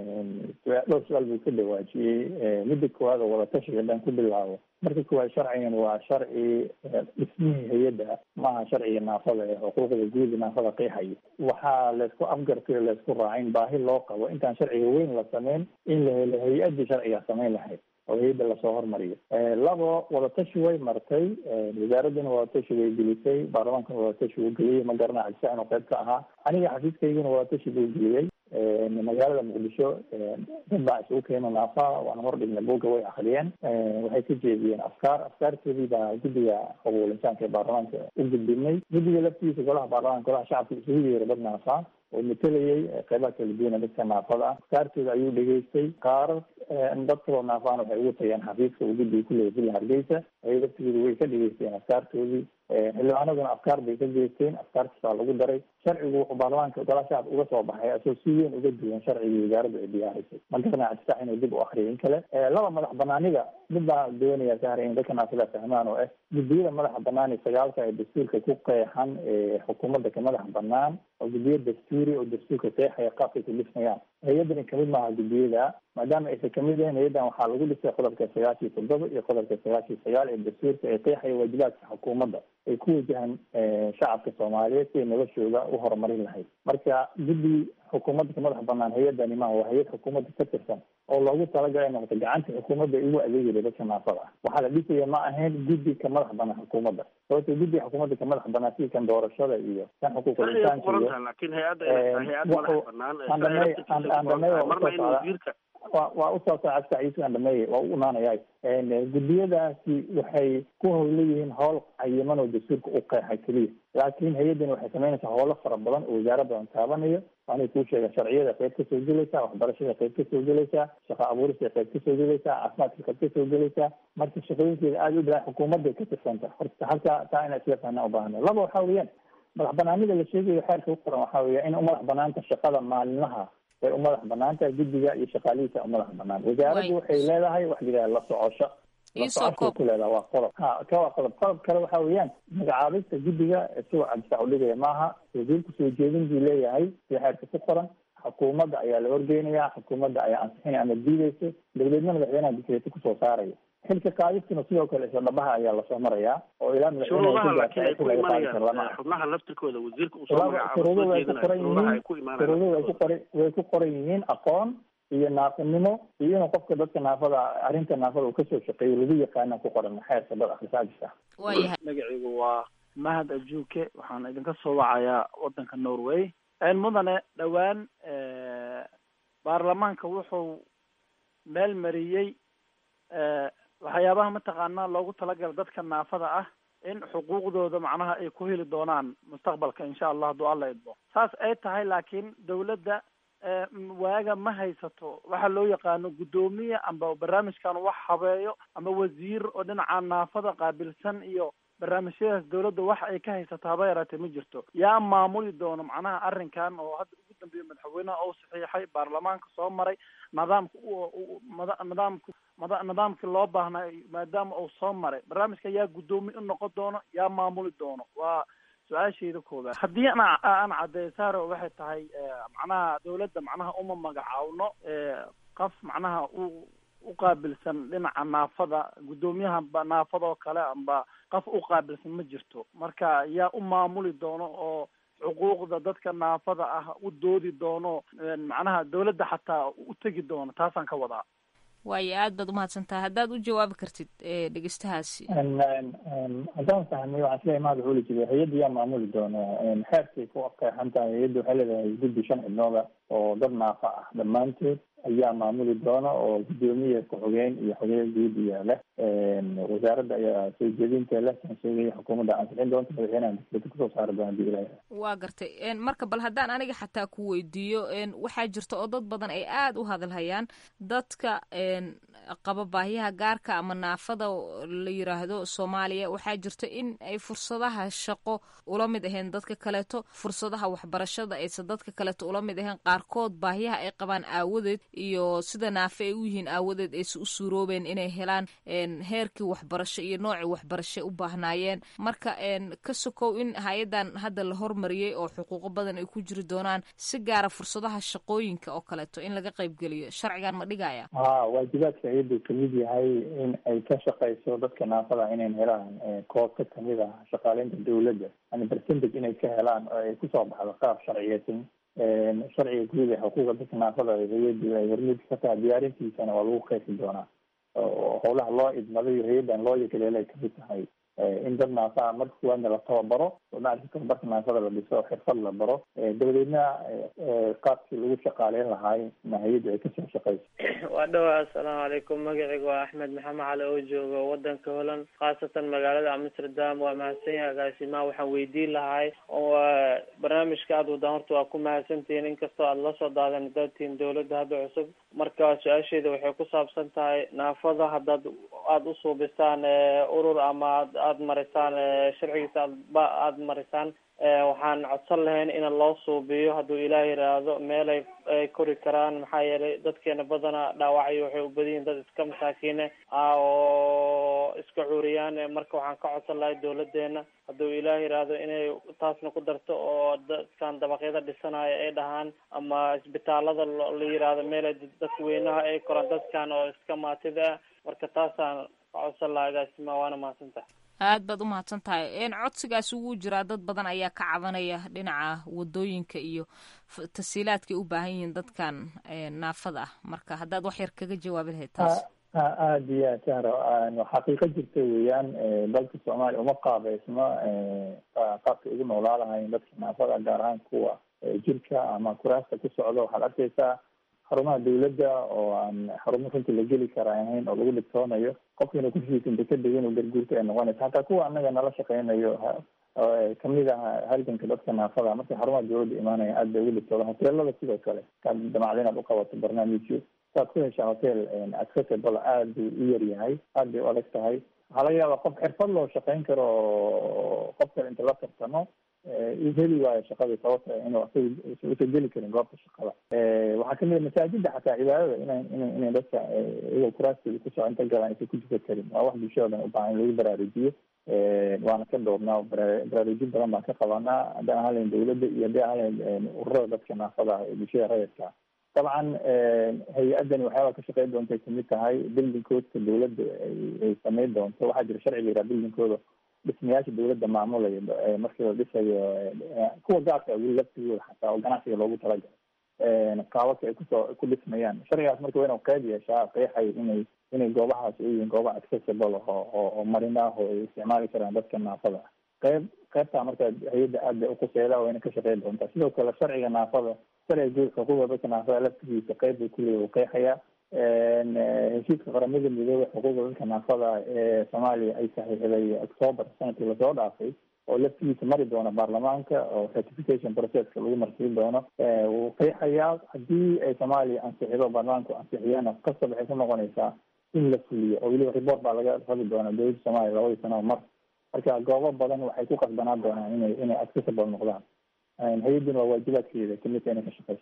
dhowr su-aal buu ka dhawaajiyey midda koowaad oo wadatashiga dhan ku bilaabo marka koowaad sharcigan waa sharci dhismihii hay-adda maaha sharciga naafada ee xuquuqda guud naafada qeexayo waxaa laysku afgartay laysku raacin baahi loo qabo intaan sharciga weyn la sameyn in la helo hay-addii sharciga samayn lahayd oo hay-adda lasoo hormariyo labo wadatashi way martay wasaaraddana wadatashi way gelisay baarlamaankana wadatashi wuu geliyey ma garana cabdisaxin oo qayb ka ahaa aniga xafiiskaygana wadatashi buu geliyey magaalada muqdisho dad baa isugu keena naafa waana hordhigna buugga way akriyeen waxay ka jeediyeen afkaar afkaartoodii baa guddiga xuquuqul insaanka ee baarlamaanka u gudbinay guddiga laftiisa golaha baarlamaanka golaha shacabka isugu yeeray dad naafa oo matelayay qeybaha kala duwana dadka naafada ah afkaartooda ayuu dhegeystay qaarar dad kaloo naafaan waxay ugu tageen xafiiska uu guddiga kuleeyay villa hargeysa ay laftigooda way ka dhegeysteen afkaartoodii xildhibaanaduna afkaar bay ka geysteen afkaartaas baa lagu daray sharcigu wuxuu baarlamaanka golaha shacabka uga soo baxay asoo si weyn uga duwan sharcigii wasaaradda ay diyaarisay ma garanaa cabdisax inuu dib u akriyo in kale laba madax banaanida mid baa doonaya sahra in dadka naafada fahmaan oo ah guddiyada madaxa banaani sagaalka ee dastuurka ku qeexan xukuumadda ka madaxa banaan oo guddiyo dastuuri oo dastuurka qeexaya qaabkay ku dhismayaan hay-addani kamid maaha guddiyada maadaama aysan kamid ahayn hay-addan waxaa lagu dhisay qodobka sagaashiyo toddoba iyo qodobka sagaashiyo sagaal ee dastuurka ee qeexaya waajibaadka xukuumadda ay ku wajahan shacabka soomaaliyeed siay noloshooda u horumarin lahayd marka guddi xukuumadda ka madax banaan hay-addani maaha waa hay-ad xukuumadda ka tirsan oo loogu talagalay noqoto gacanta xukuumadda ay ugu adeegaya dadka naafada ah waxaa la dhisaya ma ahayn guddi ka madax banaan xukuumadda sababto guddiga xukuumadda ka madax banaan sida kan doorashada iyo kan xuquuqul insaanka iyo
laakiin hay-adda hay-ad madax banaan
wasiirka wa waa usoo socda cabdisaiis aan dhameeye waa u imaanaya guddiyadaasi waxay ku howla yihiin howl cayiman oo dastuurka u qeexay keliya laakiin hay-addani waxay samaynaysaa howlo fara badan oo wasaara badan taabanayo waanay kuu sheega sharciyada qayb kasoo gelaysaa waxbarashada qayb kasoo gelaysaa shaqo abuurista qayb kasoo gelaysaa caafimaadka qayb kasoo gelaysaa marka shaqooyinkeeda aada u badan xukuumadday ka tirsanta horta halka taa inaa isla fahnaa u baahana laba waxaa weeyaan madax banaanida la sheegayo xeerka ku qoran waxaa weeya in u madax banaanta shaqada maalinlaha way u madax banaan tahay guddiga iyo shaqaalihiisa u madax banaan wasaaraddu waxay leedahay wax la yidhaha la socosho la socoshay ku leedahay waa qodob ha ka waa qodob qodob kale waxa weeyaan magacaabista guddiga isagoo cabdisac udhigaya maaha wasiirku soo jeedin buu leeyahay sida xeerka ku qoran xukuumadda ayaa la horgeynaya xukuumadda ayaa ansixinaya ama diideysa dowladna madaxweynaha dikreeto kusoo saaraya xilka qaadistuna sidoo kale isla dhabaha ayaa lasoo marayaa oo ilaa
shuruudaha laakiin ay ku imanayaan xubnaha laftirkooda wasiirka usoo magacaabo
shuruuduhu way ku qoran
shuruudaha ay
yihiin
ku imaanayaan
shuruuduhu way ku qoran way ku qoran yihiin aqoon iyo naafinimo iyo inuu qofka dadka naafada arrinta naafada uu kasoo shaqeeyo lagu yaqaana ku qoran xeerka dad akhrisaajis ah
magacaygu waa mahad ajuuke waxaan idinka soo wacayaa wadanka norway mudane dhowaan baarlamaanka wuxuu meel mariyey waxyaabaha mataqaanaa loogu talagala dadka naafada ah in xuquuqdooda macnaha ay ku heli doonaan mustaqbalka insha allah hadduu alla idmo saas ay tahay laakiin dawladda waaga ma haysato waxa loo yaqaano guddoomiye amba barnaamijkan wax habeeyo ama wasiir oo dhinaca naafada qaabilsan iyo barnaamijyadaas dawladda wax ay ka haysato haba yaraatee ma jirto yaa maamuli doono macnaha arrinkan oo hadda ugu dambeeya madaxweynaha oo saxiixay baarlamaanka soo maray nidaamka nidaamka nidaamkii loo baahnaa maadaama uu soo maray barnaamijka yaa guddoomiye u noqon doono yaa maamuli doono waa su-aashayda koobaad haddii aan aan caddeeyo saaro waxay tahay macnaha dawladda macnaha uma magacaawno qof macnaha u u qaabilsan dhinaca naafada guddoomiyaha naafada oo kale amba qof u qaabilsan ma jirto marka yaa u maamuli doono oo xuquuqda dadka naafada ah u doodi doono macnaha dawladda xataa u tegi doono taasaan ka wadaa
waayo aad baad umahadsantaha haddaad u jawaabi kartid dhegeystahaasi
haddaan fahmay waxaan isleeyahay mahad wuxuu jiray hay-adda yaa maamuli doona xeerkay ku qeexan tahay hay-adda waxay leedahay guddi shan xibnooda oo dad naafa ah dhammaantood ayaa maamuli doona oo guddoomiye ku-xigeen iyo xogeen guud iyo leh wasaaradda ayaa soo jeedinta leh kan sheegaya xukuumadda ansixin doonta madaxweynaha dikreeto kusoo saari doona hadii ilaah
waa gartay marka bal haddaan aniga xataa ku weydiiyo waxaa jirta oo dad badan ay aada u hadalhayaan dadka qaba baahiyaha gaarka ama naafada la yiraahdo soomaaliya waxaa jirta in ay fursadaha shaqo ula mid ahayn dadka kaleeto fursadaha waxbarashada aysan dadka kaleeto ula mid ahayn qaarkood baahiyaha ay qabaan aawadeed iyo sida naafe ay u yihiin aawadeed aysa u suuroobeen inay helaan heerkii waxbarasho iyo noocii waxbarasho u baahnaayeen marka ka sokow in hay-adan hadda la hormariyey oo xuquuqo badan ay ku jiri doonaan si gaara fursadaha shaqooyinka oo kaleeto in laga qaybgeliyo sharcigan ma dhigaya
ha waajibaadka hay-addu kamid yahay in ay ka shaqeyso dadka naafada inayn helaan koobka kamid ah shaqaaleynta dawladda yani percentage inay ka helaan oo ay kusoo baxdo qaab sharciyeysan sharciga guud ee xuquuqa dadka naafada hay-addu ay hormuud ka tahay diyaarintiisana waa lagu qeexi doonaa oo howlaha loo idmadayo hay-addan loo yakaleela ay kamid tahay in dad naafa marka kuwaadna la tababaro oo maaragta tababarka naafada la dhiso xirfad la baro dabadeedna qaabkii lagu shaqaaleyn lahaay hay-adda ay kasoo shaqeyso
waa dhowaa assalaamu calaykum magacayga waa axmed maxamed cali oo jooga wadanka holland khaasatan magaalada amsterdam waa mahadsan yahay agaasimaha waxaan weydiin lahay barnaamijka aada wadaan horta waa ku mahadsantihiin inkastoo aada la soo daadan daatiin dawladda hadda cusub marka su-aasheeda waxay ku saabsan tahay naafada haddaad aada usuubisaan urur ama ad aada marisaan sharcigiisa aadba aada marisaan waxaan codsan lahayn in loo suubiyo hadduu ilaah yiraahdo meel ay ay kori karaan maxaa yeelay dadkeena badana dhaawacyo waxay u badan yihin dad iska masaakiine oo iska cuuriyaan marka waxaan ka codsan lahay dawladeena hadduu ilaah yiraahdo inay taasna ku darto oo dadkan dabaqyada dhisanayo ay dhahaan ama isbitaalada la yiraahdo meel ay dadka weynaha ay koraan dadkan oo iska maatida ah marka taasaan ka codsan lahaa agaasima waana mahadsantahay
aad baad u mahadsan tahay n codsigaas ugu jiraa dad badan ayaa ka cabanaya dhinaca wadooyinka iyo tasiilaadkay u baahan yihiin dadkan naafada ah marka haddaad wax yar kaga jawaabi lahayd taas
aada iyo aad sahro xaqiiqo jirta weeyaan dalka soomaaliya uma qaabeysno qaabka ugu noolaa lahayn dadka naafada gaar ahaan kuwa jirka ama kuraasta ku socda waxaad arkeysaa xarumaha dawladda oo aan xarumo runtii la geli kara ahayn oo lagu dhibtoonayo qofkiina kushiisa inta ka degin oo garguurta ay noqonaysa hataa kuwa anaga nala shaqeynayo kamid ah halganka dadka naafada markay xarumaha dawladda imaanaya aad bay ugu dhibtooda hoteelada sidoo kale kaad damacda inaad uqabato barnaamijyo saad ku heshaa hotel accessible aad buu u yar yahay aad bay u adag tahay waxaa laga yaabaa qof xirfad loo shaqeyn karo qof kale inta la tartamo uu heli waayo shaqadii sababta inuu asaga usa geli karin goobta shaqada waxaa kamid masaajida xataa cibaadada ina ina inay dadka iyagoo kuraasteeda kusoo inta galaan aysan ku tukan karin waa wax bulshada dhan ubaahan in lagu baraarujiyo waana ka dhoobnaa baraarujin badan baan ka qabanaa haddaan ahalayn dawladda iyo haddii ahalayn ururada dadka naafada ah ee bulshada rayidka dabcan hay-adani waxyaaba ka shaqeyn doontay kamid tahay building coodka dawladda ay sameyn doonto waxaa jira sharciga yiraa building cooda dhismayaasha dawladda maamulaya markii la dhisayo kuwa gaarka weli laftigooda xataa oo ganacsiga loogu talagalay qaababka ay kusoo ku dhismayaan sharcigaas marka waa inuu qeyb yeeshaa qeexay inay inay goobahaas u yihiin gooba accessible oo oo marin ah oo ay isticmaali karaan dadka naafada ah qeyb qeybtaa marka hay-adda aad bay uquseeda wayna ka shaqeyn doontaa sidoo kale sharciga naafada sharciga guud xuquuqda dadka naafada laftigiisa qeyb bay kuleeya uu qeexayaa heshiiska qaramada midoobey xuquuqda dadka naafada ee soomaaliya ay saxiixday octoober sanadkii lasoo dhaafay oo laftigiisa mari doono baarlamaanka oo certification processka lagu marsiin doono wuu qeexayaa haddii ay soomaaliya ansixido baarlamaanku ansixiyana qasab waxay ku noqonaysaa in la fuliyo oo weliba report baa laga rabi doonaa dowladda soomaaliya labadii sano mar marka goobo badan waxay ku qasbanaan doonaan inay inay accessible noqdaan hay-adduna waa waajibaadkeeda kamidta inay ka shaqeyso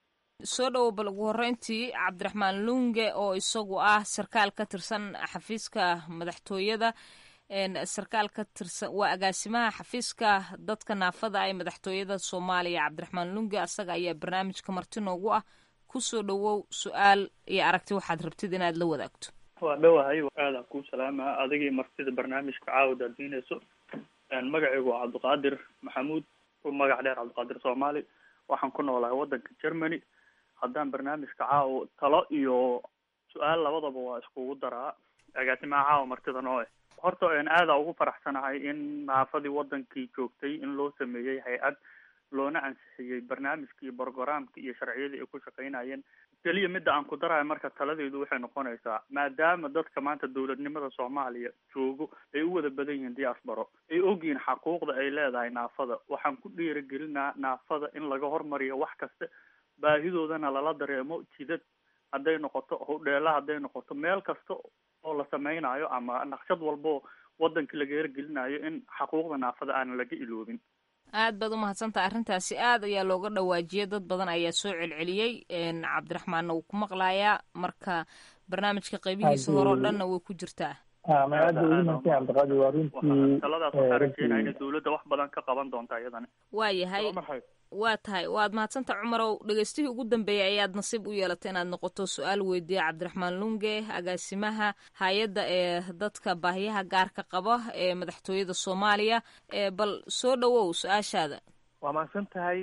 soo dhowo bal ugu horreyntii cabdiraxmaan lunge oo isagu ah sarkaal ka tirsan xafiiska madaxtooyada sarkaal ka tirsan waa agaasimaha xafiiska dadka naafada ee madaxtooyada soomaaliya cabdiraxmaan lunge asaga ayaa barnaamijka marti noogu ah kusoo dhowow su-aal iyo aragti waxaad rabtid inaad la wadaagto
waa dhowahay aadaan kuu salaama adigii martida barnaamijka caawid aad diinayso magacaygu waa cabdiqaadir maxamuud ku magac dheer cabdiqaadir soomaali waxaan ku noolahay wadanka germany haddaan barnaamijka caawo talo iyo su-aal labadaba waa iskugu daraa agaasimaha caawa martida noo eh horta aada ugu faraxsanahay in naafadii wadankii joogtay in loo sameeyey hay-ad loona ansixiyey barnaamijkii brogramkii iyo sharciyadii ay ku shaqeynayeen keliya midda aan ku darayo marka taladeedu waxay noqonaysaa maadaama dadka maanta dowladnimada soomaaliya joogo ay u wada badan yihiin diasporo ay ogyihiin xaquuqda ay leedahay naafada waxaan ku dhiirigelinaa naafada in laga hormariyo wax kasta baahidoodana lala dareemo jidad hadday noqoto hodheela hadday noqoto meel kasta oo la sameynayo ama naqshad walbo wadankii laga hergelinayo in xaquuqda naafada aanan laga iloobin
aad baad umahadsantaha arrintaasi aad ayaa looga dhawaajiyay dad badan ayaa soo celceliyey cabdiraxmaanna wuu ku maqlayaa marka barnaamijka qaybihiisa hore o dhanna way ku jirtaa
ma aad bay ugu mahadsan cabdiqaadir waa runtii
taladaas waxaa rajeynaya inay dawladda wax badan ka qaban doonta iyadana
waa yahay waa tahay waad mahadsantaha cumarow dhegeystihii ugu dambeeyay ayaad nasiib u yeelatay inaad noqoto su-aal weydiiya cabdiraxmaan lunge agaasimaha hay-adda ee dadka baahiyaha gaarka qaba ee madaxtooyada soomaaliya bal soo dhowow su-aashaada
waa mahadsan tahay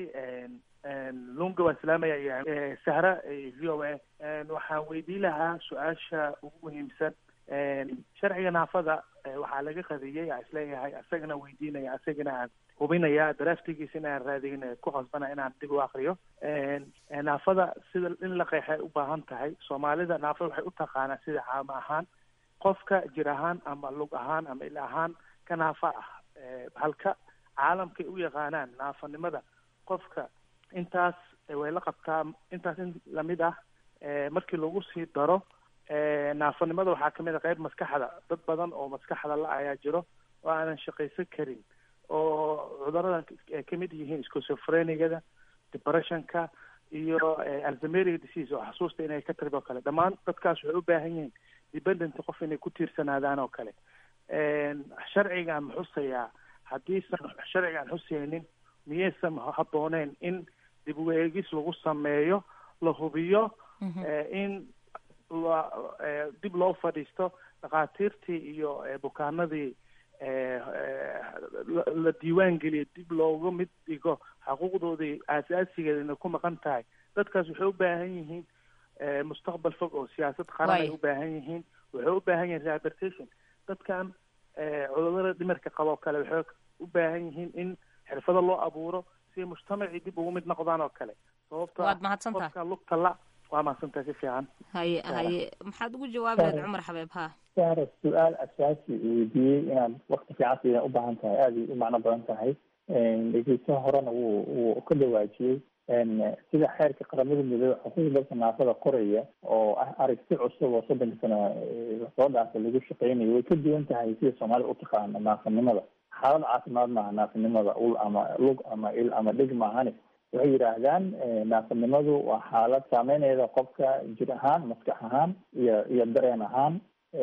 lunga waan salaamaya sahra v o a waxaan weydiin lahaa su-aasha ugu muhiimsan sharciga naafada waxaa laga qadiyey aa isleeyahay asagana weydiinaya asagana aan hubinaya draftigiisa inaan raadin ku qasbana inaan dib u akriyo naafada sida in la qeexay u baahan tahay soomaalida naafada waxay u taqaanaa sida caama ahaan qofka jir ahaan ama lug ahaan ama il ahaan ka naafa ah halka caalamkay u yaqaanaan naafanimada qofka intaas way la qabtaa intaas in lamid ah markii lagu sii daro naafanimada waxaa kamid a qayb maskaxda dad badan oo maskaxda la ayaa jiro oo aanan shaqaysan karin oo cuduradan ay kamid yihiin schizophreniada depressionka iyo alzameriga disease oo xasuusta inay ka tagdo kale dhammaan dadkaas waxay u baahan yihiin dependent qof inay ku tiirsanaadaan oo kale sharcigan xusayaa haddiisan sharcigan xusaynin miyaysan habbooneyn in dib u eegis lagu sameeyo la hubiyo in la dib loo fadhiisto dhakhaatiirtii iyo bukaanadii la diiwaan geliyo dib looga mid dhigo xuquuqdoodii aasaasigeeda inay ku maqan tahay dadkaas waxay u baahan yihiin mustaqbal fog oo siyaasad qaran ay u baahan yihiin waxay u baahan yihiin rehabilitation dadkan cudurada dhimirka qabo o kale waxay u baahan yihiin in xirfado loo abuuro si mujtamacii dib ugu mid noqdaan oo kale sababto
waad mahadsantaha
qofka lugta la waa mahadsantaha si fiican
haye haye maxaad ugu jawaabi lahayd cumar xabeeb ha
sara su-aal asaasi weydiiyey inaad wakti fiican siida u baahan tahay aada u macno badan tahay dhegeysaha horena wuu wuu ka dhawaajiyey sida xeerka qaramada midoobe xuquuqda dadka naafada qoraya oo ah aragti cusub oo soddonka sana soo dhaafay lagu shaqeynayo way ka duwan tahay sida soomaalida utaqaana naafanimada xaalad caafimaad maaha naafanimada ul ama lug ama il ama dhig maahane waxay yidhaahdaan naafanimadu waa xaalad saameynayda qofka jir ahaan maskax ahaan iyo iyo dareen ahaan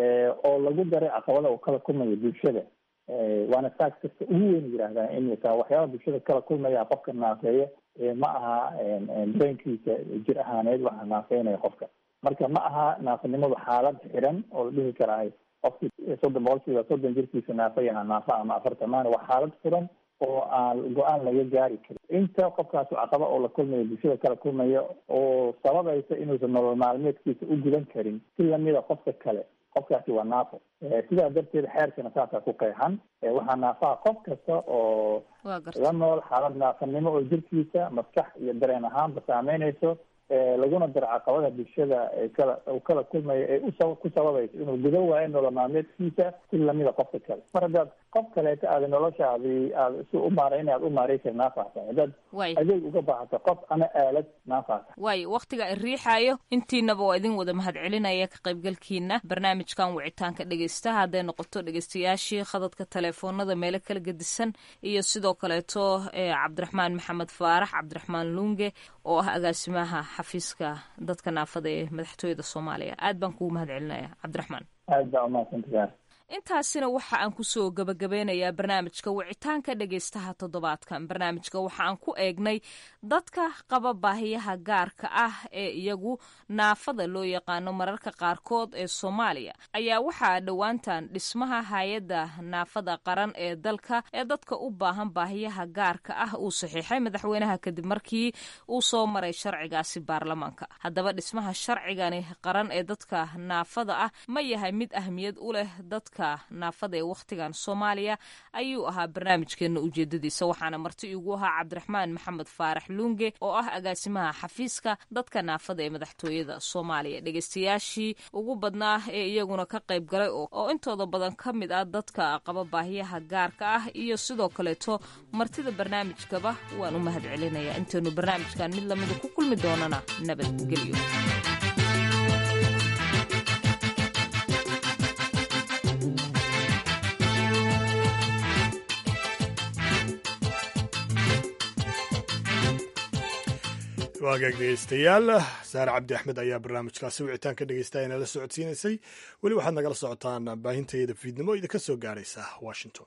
oo lagu daray caqabada uu kala kulmayo bulshada waana saas kasta ugu weyn yidhahdaan in taa waxyaaba bulshada kala kulmaya qofka naafeeya ma aha dareenkiisa jir ahaaneed waxaa naafeynaya qofka marka ma aha naafanimadu xaalad xiran oo la dhihi karahay qofki soddon boqolkiiba soddon jirkiisa naafayaha naafa ama afartan maana waa xaalad furan oo aan go-aan laga gaari karin inta qofkaas caqaba oo la kulmayo bulshada kala kulmaya oo sababaysa inuusan nolol maalmeedkiisa u gudan karin si lamida qofka kale qofkaasi waa naafo sidaa darteed xeerkana saasaa ku qeexan waxaa naafaha qof kasta oo la nool xaalad naafanimo oo jirkiisa maskax iyo dareen ahaanba saameynayso laguna daro caqabada bulshada kala uu kala kulmayo ee usa ku sababayso inuu guda waayo nolol maalmeedkiisa si lamida qofka kale mar haddaad qof kaleeto aada noloshaadi aada si u maarayna aad u maaraysa naafahtahay haddaad adeeg uga baahato qof ama aalad naafahtahay
waayo wakhtiga i riixaayo intiinaba waa idin wada mahadcelinaya ka qaybgalkiina barnaamijkan wicitaanka dhegeystaha hadday noqoto dhegeystayaashii khadadka teleefoonada meelo kala gedisan iyo sidoo kaleeto cabdiraxmaan maxamed faarax cabdiraxmaan lunge oo ah agaasimaha xafiiska dadka naafada ee madaxtooyada soomaaliya aad baan kugu mahad celinaya cabdiraxmaan
aad baa umahadsantayaa
intaasina waxa aan kusoo gabagabeynayaa barnaamijka wicitaanka dhegeystaha toddobaadkan barnaamijka waxa aan ku eegnay dadka qaba baahiyaha gaarka ah ee iyagu naafada loo yaqaano mararka qaarkood ee soomaaliya ayaa waxaa dhowaantan dhismaha hay-adda naafada qaran ee dalka ee dadka u baahan baahiyaha gaarka ah uu saxiixay madaxweynaha kadib markii uu soo maray sharcigaasi baarlamaanka haddaba dhismaha sharcigani qaran ee dadka naafada ah ma yahay mid ahmiyad u leh dadka naafada ee wakhtigan soomaaliya ayuu ahaa barnaamijkeena ujeedadiisa waxaana marti igu ahaa cabdiraxmaan maxamed faarax luunge oo ah agaasimaha xafiiska dadka naafada ee madaxtooyada soomaaliya dhegeystayaashii ugu badnaa ee iyaguna ka qayb galay oo intooda badan ka mid ah dadka qaba baahiyaha gaarka ah iyo sidoo kaleeto martida barnaamijkaba waan u mahad celinayaa intaynu barnaamijkan mid lamida ku kulmi doonana nabadgelyo
waagaag dhegeystayaal saare cabdi axmed ayaa barnaamijkaasi wicitaan ka dhegeysta inala socodsiinaysay weli waxaad nagala socotaan baahintayada fiidnimo idinka soo gaaraysa washington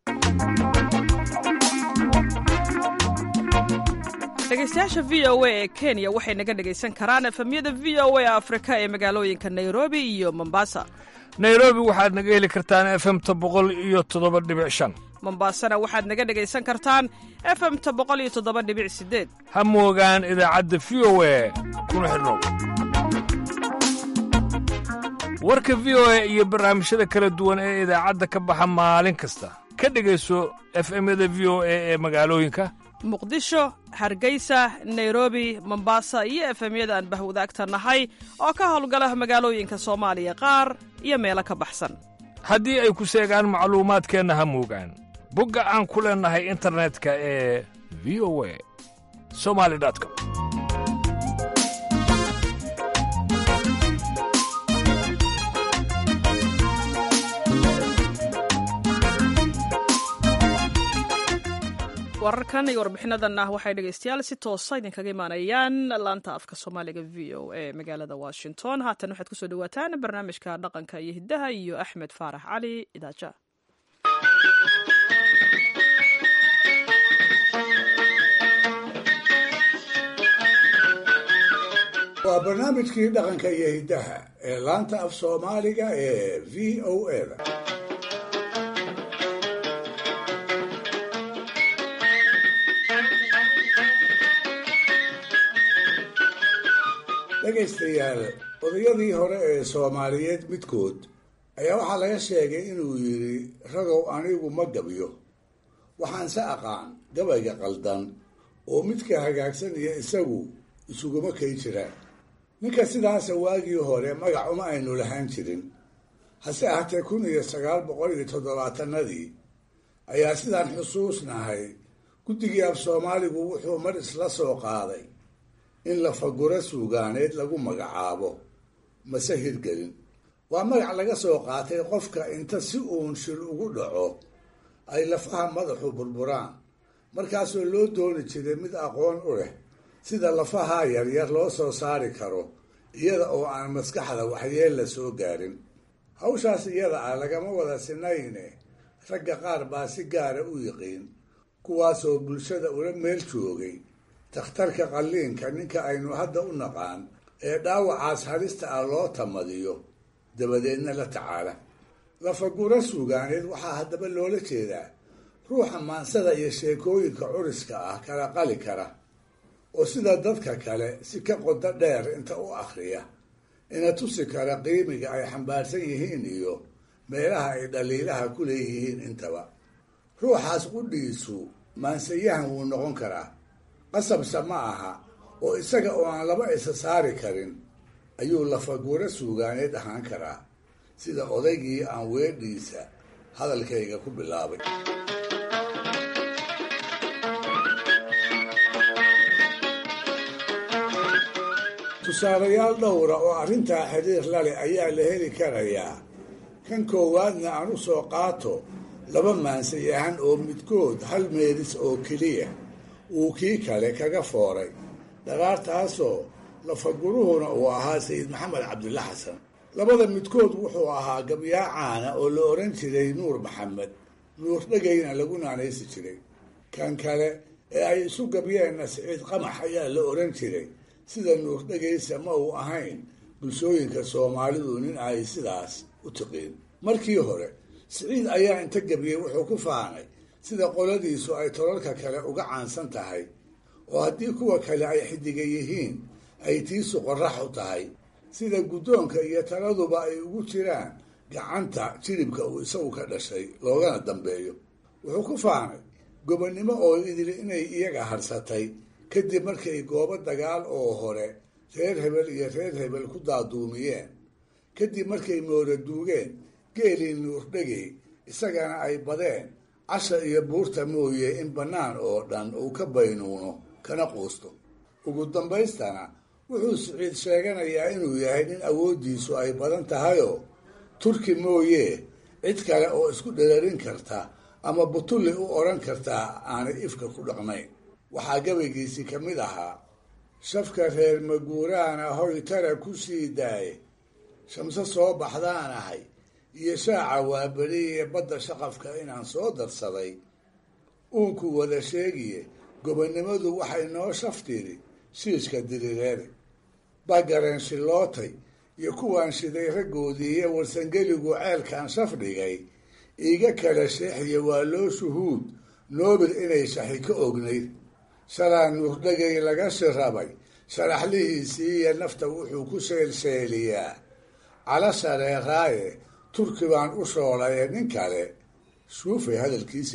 dhegeystayaasha v o a ee kenya waxay naga dhegaysan karaan efemyada v o a afrika ee magaalooyinka nairobi iyo mombasa
nairobi waxaad naga heli kartaan efemta boqol iyo toddoba dhibic shan
mombasana waxaad naga dhegaysan kartaan efemta boqol iyo toddoba dhibic sideed
ha moogaan idaacadda v o a kuna xidhnow warka v o a iyo barnaamijyada kala duwan ee idaacadda ka baxa maalin kasta ka dhegayso efemyada v o a ee magaalooyinka
muqdisho hargeysa nairobi mombasa iyo efemyada aan bahwadaagta nahay oo ka howlgala magaalooyinka soomaaliya qaar iyo meelo ka baxsan
haddii ay ku seegaan macluumaadkeenna ha muugaan bogga aan ku leennahay internetka ee v o a somali com
wararkan iyo warbixinadan ah waxay dhegeystayaal si toosa idinkaga imaanayaan laanta afka soomaaliga v o a magaalada washington haatan waxaad kusoo dhawaataan barnaamijka dhaqanka iyo hiddaha iyo axmed faarax cali idaaja
waa barnaamijkii dhaqanka iyo hiddaha ee laanta af soomaaliga ee v o a da dhegaystayaal odayadii hore ee soomaaliyeed midkood ayaa waxaa laga sheegay inuu yidhi ragow anigu ma gabyo waxaanse aqaan gabayga qaldan oo midka hagaagsan iyo isagu isuguma kay jiraan ninka sidaasa waagii hore magac uma aynu lahaan jirin hase ahatee kun iyo sagaal boqol iyo toddobaatanadii ayaa sidaan xusuusnahay guddigii af soomaaligu wuxuu mar isla soo qaaday in lafaguro suugaaneed lagu magacaabo mase hirgelin waa magac laga soo qaatay qofka inta si uun shil ugu dhaco ay lafaha madaxu burburaan markaasoo loo dooni jiray mid aqoon u leh sida lafaha yaryar loo soo saari karo iyada oo aan maskaxda waxyeel la soo gaarin hawshaas iyada ah lagama wada sinayne ragga qaar baa si gaara u yiqiin kuwaasoo bulshada ula meel joogay takhtarka qalliinka ninka aynu hadda u naqaan ee dhaawacaas halista ah loo tamadiyo dabadeedna la tacaala lafagura suugaaneed waxaa haddaba loola jeedaa ruuxa maansada iyo sheekooyinka curiska ah kala qali kara oo sida dadka kale si ka qodo dheer inta u akhriya ina tusi kara qiimiga ay xambaarsan yihiin iyo meelaha ay dhaliilaha ku leeyihiin intaba ruuxaas qudhiisu maansayahan wuu noqon karaa qasabse ma aha oo isaga oo aan laba isa saari karin ayuu lafaguro suugaaneed ahaan karaa sida odaygii aan weedhiisa hadalkayga ku bilaabay tusaalayaal dhowra oo arrintaa xiriir lale ayaa la heli karayaa kan koowaadna aan u soo qaato laba maansayahan oo midkood hal meelis oo keliya uu kii kale kaga fooray dharaartaasoo lafaguruhuna uu ahaa sayid maxamed cabdilla xasan labada midkood wuxuu ahaa gabyaa caana oo la odhan jiray nuur maxamed nuur dhegayna lagu naanaysi jiray kan kale ee ay isu gabyeenna siciid qamax ayaa la odhan jiray sida nuur dhegaysa ma uu ahayn bulshooyinka soomaalidu nin ay sidaas u tiqiin markii hore siciid ayaa inta gabyey wuxuu ku faanay sida qoladiisu ay tolalka kale uga caansan tahay oo haddii kuwa kale ay xidiga yihiin ay tiisu qorax u tahay sida guddoonka iyo taladuba ay ugu jiraan gacanta jiribka uu isagu ka dhashay loogana dambeeyo wuxuu ku faanay gobonnimo oo idili inay iyaga harsatay kadib markay goobo dagaal oo hore reer hebel iyo reer hebel ku daaduumiyeen kadib markay moora duugeen geelii nuurdhegey isagana ay badeen casha iyo buurta mooye in bannaan oo dhan uu ka baynuuno kana quusto ugu dambaystana wuxuu siciid sheeganayaa inuu yahay nin awooddiisu ay badan tahayoo turki mooye cid kale oo isku dherarin karta ama butulli u odhan kartaa aanay ifka ku dhaqnayn waxaa gabaygiisii ka mid ahaa shafka reer maguuraana hoy tara ku sii daaye shamse soo baxdaan ahay iyo shaaca waaberiye badda shaqafka inaan soo darsaday uunku wada sheegiye gobonnimadu waxay noo shaftiri shiishka dirireede bagareen shilootay iyo kuwaan shiday raggoodii iyo warsangeligu ceelkan shaf dhigay iiga kala sheexiya waa loo shuhuud noobil inay shaxi ka ognayd shalaa nuurdhagay laga shirabay sharaxlihiisii iyo nafta wuxuu ku sheelsheeliyaa cala sareeraaye turki baan u shoolaye nin kale suufay hadalkiisa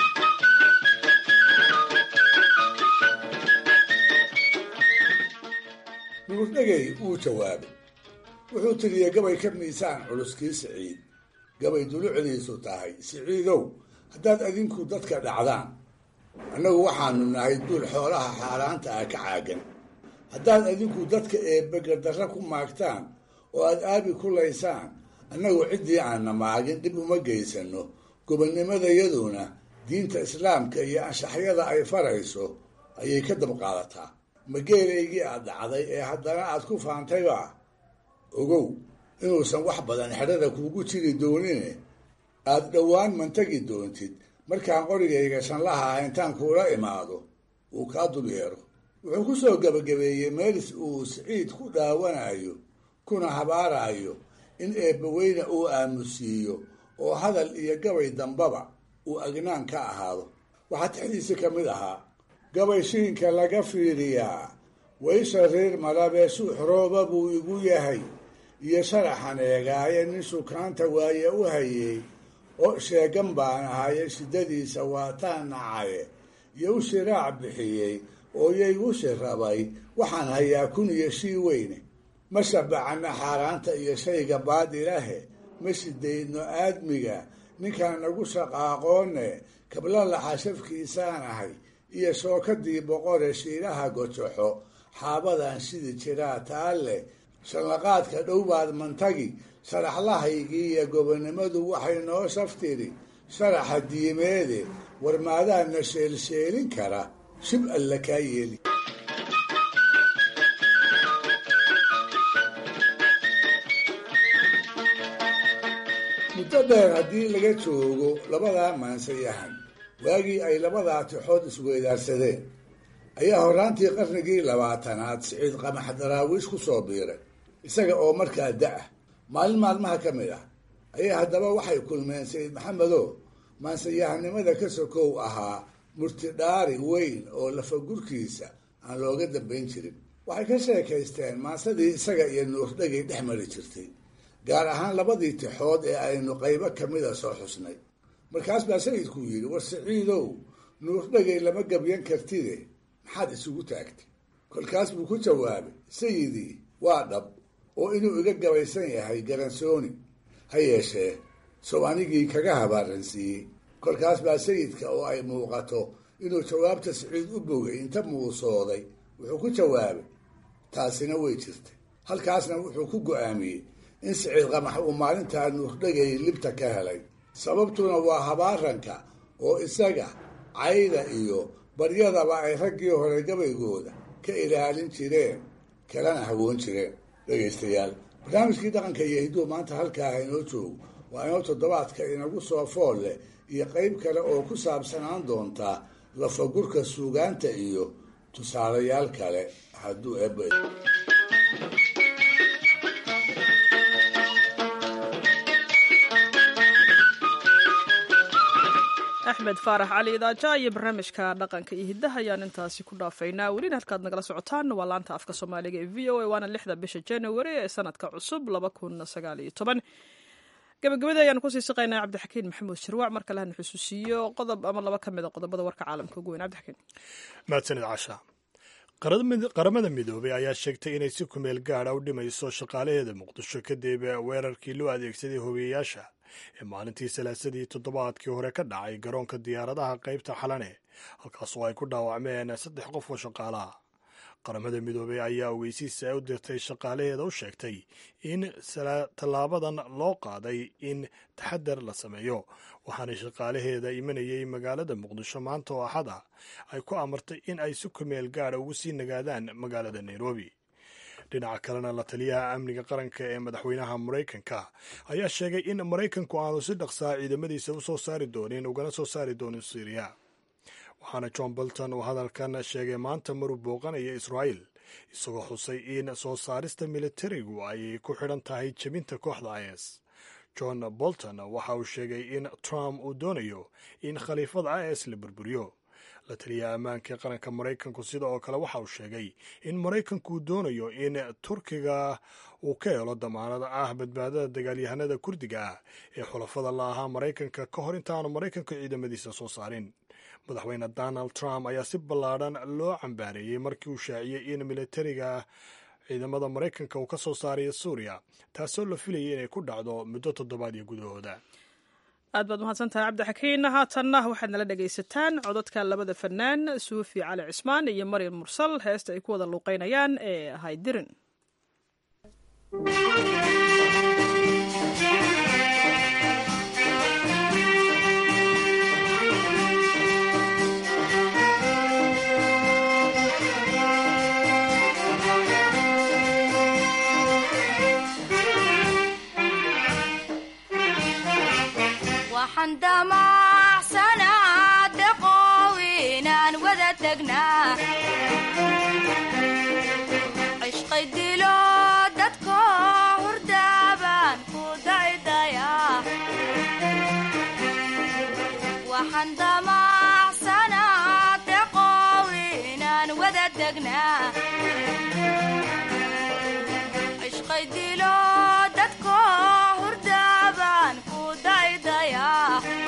nuurdhegey wuu jawaabay wuxuu tiriyey gabay ka miisaan culuskii siciid gabay dulucdiisu tahay siciidow haddaad adinku dadka dhacdaan annagu waxaanu nahay duul xoolaha xaaraanta ah ka caagan haddaad adinku dadka eebbegardarra ku maagtaan oo aad aabi ku laysaan annagu ciddii aanna maagin dhib uma geysano gobonnimadayaduna diinta islaamka iyo anshaxyada ay farayso ayay ka dabqaadataa mageelaygii aad dhacday ee haddana aad ku faantayba ogow inuusan wax badan xedhada kuugu jiri doonine aad dhowaan mantagi doontid markaan qorigayga shanlaha ah intaan kuula imaado uu kaa dul yeero wuxuu ku soo gebagabeeyey meelis uu siciid ku dhaawanayo kuna habaarayo in eebbaweyne uu aamusiiyo oo hadal iyo gabay dambaba uu agnaan ka ahaado waxaa texdiisi ka mid ahaa gabay shiinka laga fiiriyaa waysha reer malabee suux rooba buu igu yahay iyo sharaxan eegaaye nin sukaanta waaye u hayey oo sheegan baan ahaye shiddadiisa waataan nacaye iyo u shiraac bixiyey oo yay u shirabay waxaan hayaa kun iyo shii weyne ma shabacana xaaraanta iyo shayga baadilahe ma shidaydno aadmiga ninkaan nagu shaqaaqoone kabla laxashafkiisaan ahay iyo shookadii boqore shiilaha gojoxo xaabadan shidi jiraa taalle shanlaqaadka dhowbaad mantagi sharaxlahaygii iyo gobonnimadu waxay noo shaftiri sharaxa diimeede warmaadaana sheelsheelin kara shib alla kaa yeeli muddo dheer haddii laga joogo labadaa maansayahan waagii ay labadaa tixood isweydaarsadeen ayaa horraantii qarnigii labaatanaad siciid qamax daraawiish ku soo biiray isaga oo markaa da-ah maalin maalmaha ka mid ah ayaa haddaba waxay kulmeen sayid maxamedo maansayahanimada ka sokow ahaa murtidhaari weyn oo lafagurkiisa aan looga dambayn jirin waxay ka sheekaysteen maansadii isaga iyo nuurdhagay dhex mari jirtay gaar ahaan labadii tixood ee aynu qaybo kamida soo xusnay markaas baa sayidku yidhi war siciidow nuurdhagay lama gabyan kartide maxaad isugu taagtay kolkaas buu ku jawaabay sayidii waa dhab oo inuu iga gabaysan yahay garansooni ha yeeshee sow anigii kaga habaaransiiyey kolkaas baa sayidka oo ay muuqato inuu jawaabta siciid u bogay inta muusooday wuxuu ku jawaabay taasina way jirtay halkaasna wuxuu ku go-aamiyey in siciid qamax uu maalintaa nuurdhagay libta ka helay sababtuna waa habaaranka oo isaga cayda iyo baryadaba ay raggii hore gabaygooda ka ilaalin jireen kalena hawoon jireen dhegaystayaal barnaamijkii dhaqanka iyo hidduu maanta halkaa inoo joogo waa inoo toddobaadka inagu soo fool leh iyo qayb kale oo ku saabsanaan doontaa lafagurka suugaanta iyo tusaalayaal kale hadduu eebba
axmed faarax cali idaaja iyo barnaamijka dhaqanka iyo hiddaha ayaan intaasi ku dhaafaynaa welina halkaad nagala socotaan waa laanta afka soomaaliga ee v o a waana lixda bisha january ee sanadka cusub laba kun sagaal iyo toban gabagabada ayaanu kusii siqaynaa cabdixakiin maxamuud shirwac mar kale hana xusuusiyo qodob ama laba ka mid a qodobada warka caalamka ugu weyn cabdixakiin
mahadsanid casha qaramada midoobay ayaa sheegtay inay si kumeel gaadha u dhimayso shaqaalaheeda muqdisho kadib weerarkii loo adeegsaday hobiyayaasha ee maalintii salaasadii toddobaadkii hore ka dhacay garoonka diyaaradaha qaybta xalane halkaasoo ay ku dhaawacmeen saddex qof oo shaqaalaha qaramada midoobey ayaa ogeysiisa u dirtay shaqaalaheeda u sheegtay in tallaabadan loo qaaday in taxadar la sameeyo waxaana shaqaalaheeda imanayay magaalada muqdisho maanta oo axad ah ay ku amartay in ay si kumeel gaadha ugu sii nagaadaan magaalada nairobi dhinaca kalena la taliyaha amniga qaranka ee madaxweynaha maraykanka ayaa sheegay in maraykanku aanu si dhaqsaa ciidamadiisa u soo saari doonin ugana soo saari doonin syriya waxaana john bolton uu hadalkan sheegay maanta maruu booqanaya israa'il isagoo xusay in soo saarista militarigu ay ku xidhan tahay jebinta kooxda is john bolton waxa uu sheegay in trump uu doonayo in khaliifada is la burburiyo la taliyaha ammaanka ee qaranka maraykanku sida oo kale waxa uu sheegay in maraykanku uu doonayo in turkiga uu ka helo damaanad ah badbaadada dagaalyahanada kurdiga ah ee xulafada la ahaa maraykanka ka hor intaanu maraykanku ciidamadiisa soo saarin madaxweyne donald trump ayaa si ballaadhan loo cambaareeyey markii uu shaaciyey in militariga ciidamada maraykanka uu ka soo saarayo suuriya taasoo la filayay inay ku dhacdo muddo toddobaadyo gudahooda
aad baad mahadsantahay cabdixakiin haatanna waxaad nala dhegaysataan codadka labada fanaan suufi cali cismaan iyo maryam mursal heesta ay ku wada luuqeynayaan ee haydirin
waxaan damacsanaa deqow inaan wada tegnaa cishqay dilo dadko hurdaabaan ku daydayaa waxaan damacsanaa deqow inaan wada tegnaa cishqay dilo dadko hurdaabaan ku daydayaa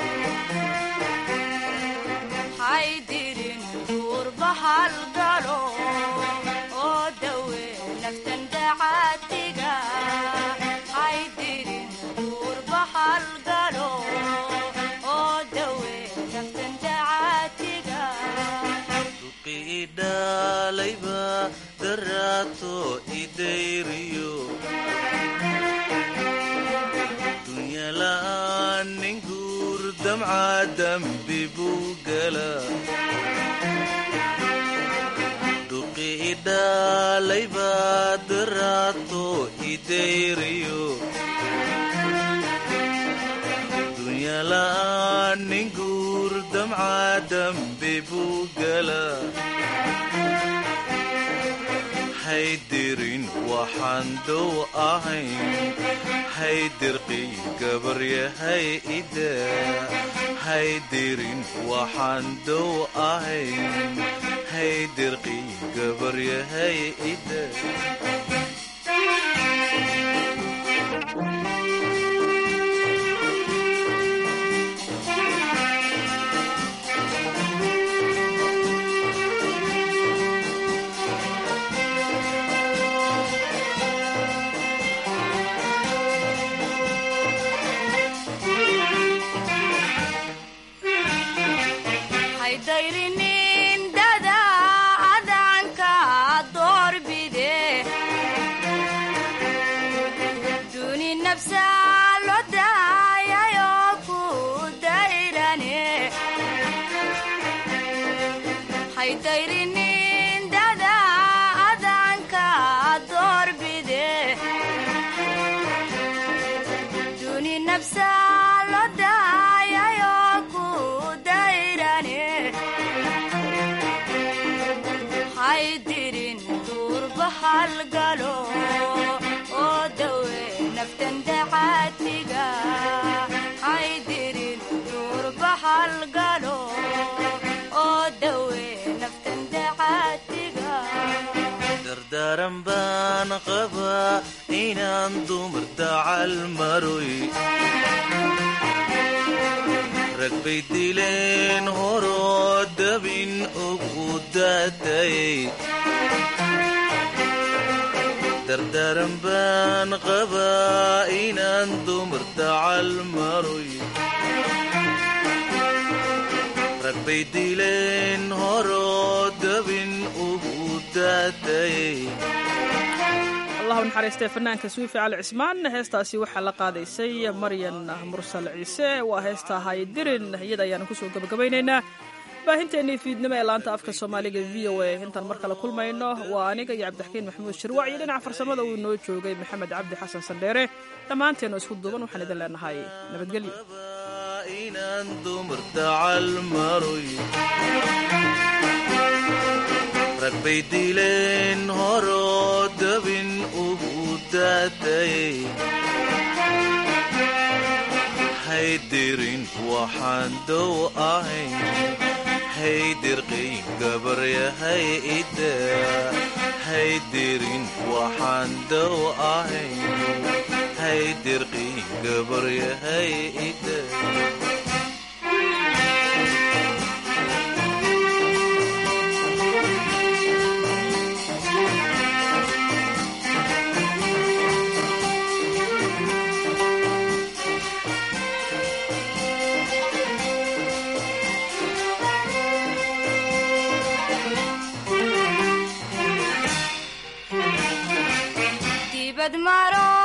haydirin duurbahal galo oo dawe naftan dacaatiga haydirin duurbahal galo oo dawe naftan dacaatiga
idhalayba daraato idayriyo dunyala'aan nin guur damca dambi buu gala dhuqi idhalayba daraato idayriyo dunyala'aan nin guur damca dambi buu gala haydirin waxaan dow ahayn haydirqi gabaryahay ida haydirin waxaan dow ahayn haydirqi gabaryahay ida
haydayrinin dada adanka doorbide duni nafsa lo daayayo ku dayrane haydayrinin dada adanka doorbide duni nafsa lo daayayo ku dayrane haydirin duurbahal galo oo dawe naftan dacaatiga haydirin duurbahal galo oo dawe naftan dacaatiga
dardaaran baan qabaa inaan dumar dacal maroy rag bay dileen horoo dabin ugu daatayay dardaaran baan qabaa inaan dumar dacal maroy rag bay dileen horoo dabin ugu daatayay
allahu naxariistee fanaanka suufi cali cismaan heestaasi waxaa la qaadaysay maryan mursal ciise waa heesta haydirin iyada ayaanu kusoo gabagabaynaynaa baahinteennii fiidnimo ee laanta afka soomaaliga v o a intaan mar kale kulmayno waa aniga iyo cabdixakiin maxamuud shirwac iyo dhinaca farsamada uu noo joogay maxamed cabdi xasan sandheere dhammaanteenu isku duuban waxaan idin leenahay nabadgelyo
inaan dumar dacal maroy rag bay dileen horoo dabin ugu daatayay haydirin waxaan dow ahayn haydirqiin gabaryahay ida haydirin waxaan dow ahayn haydirqiin gabaryahay ida
dibad maro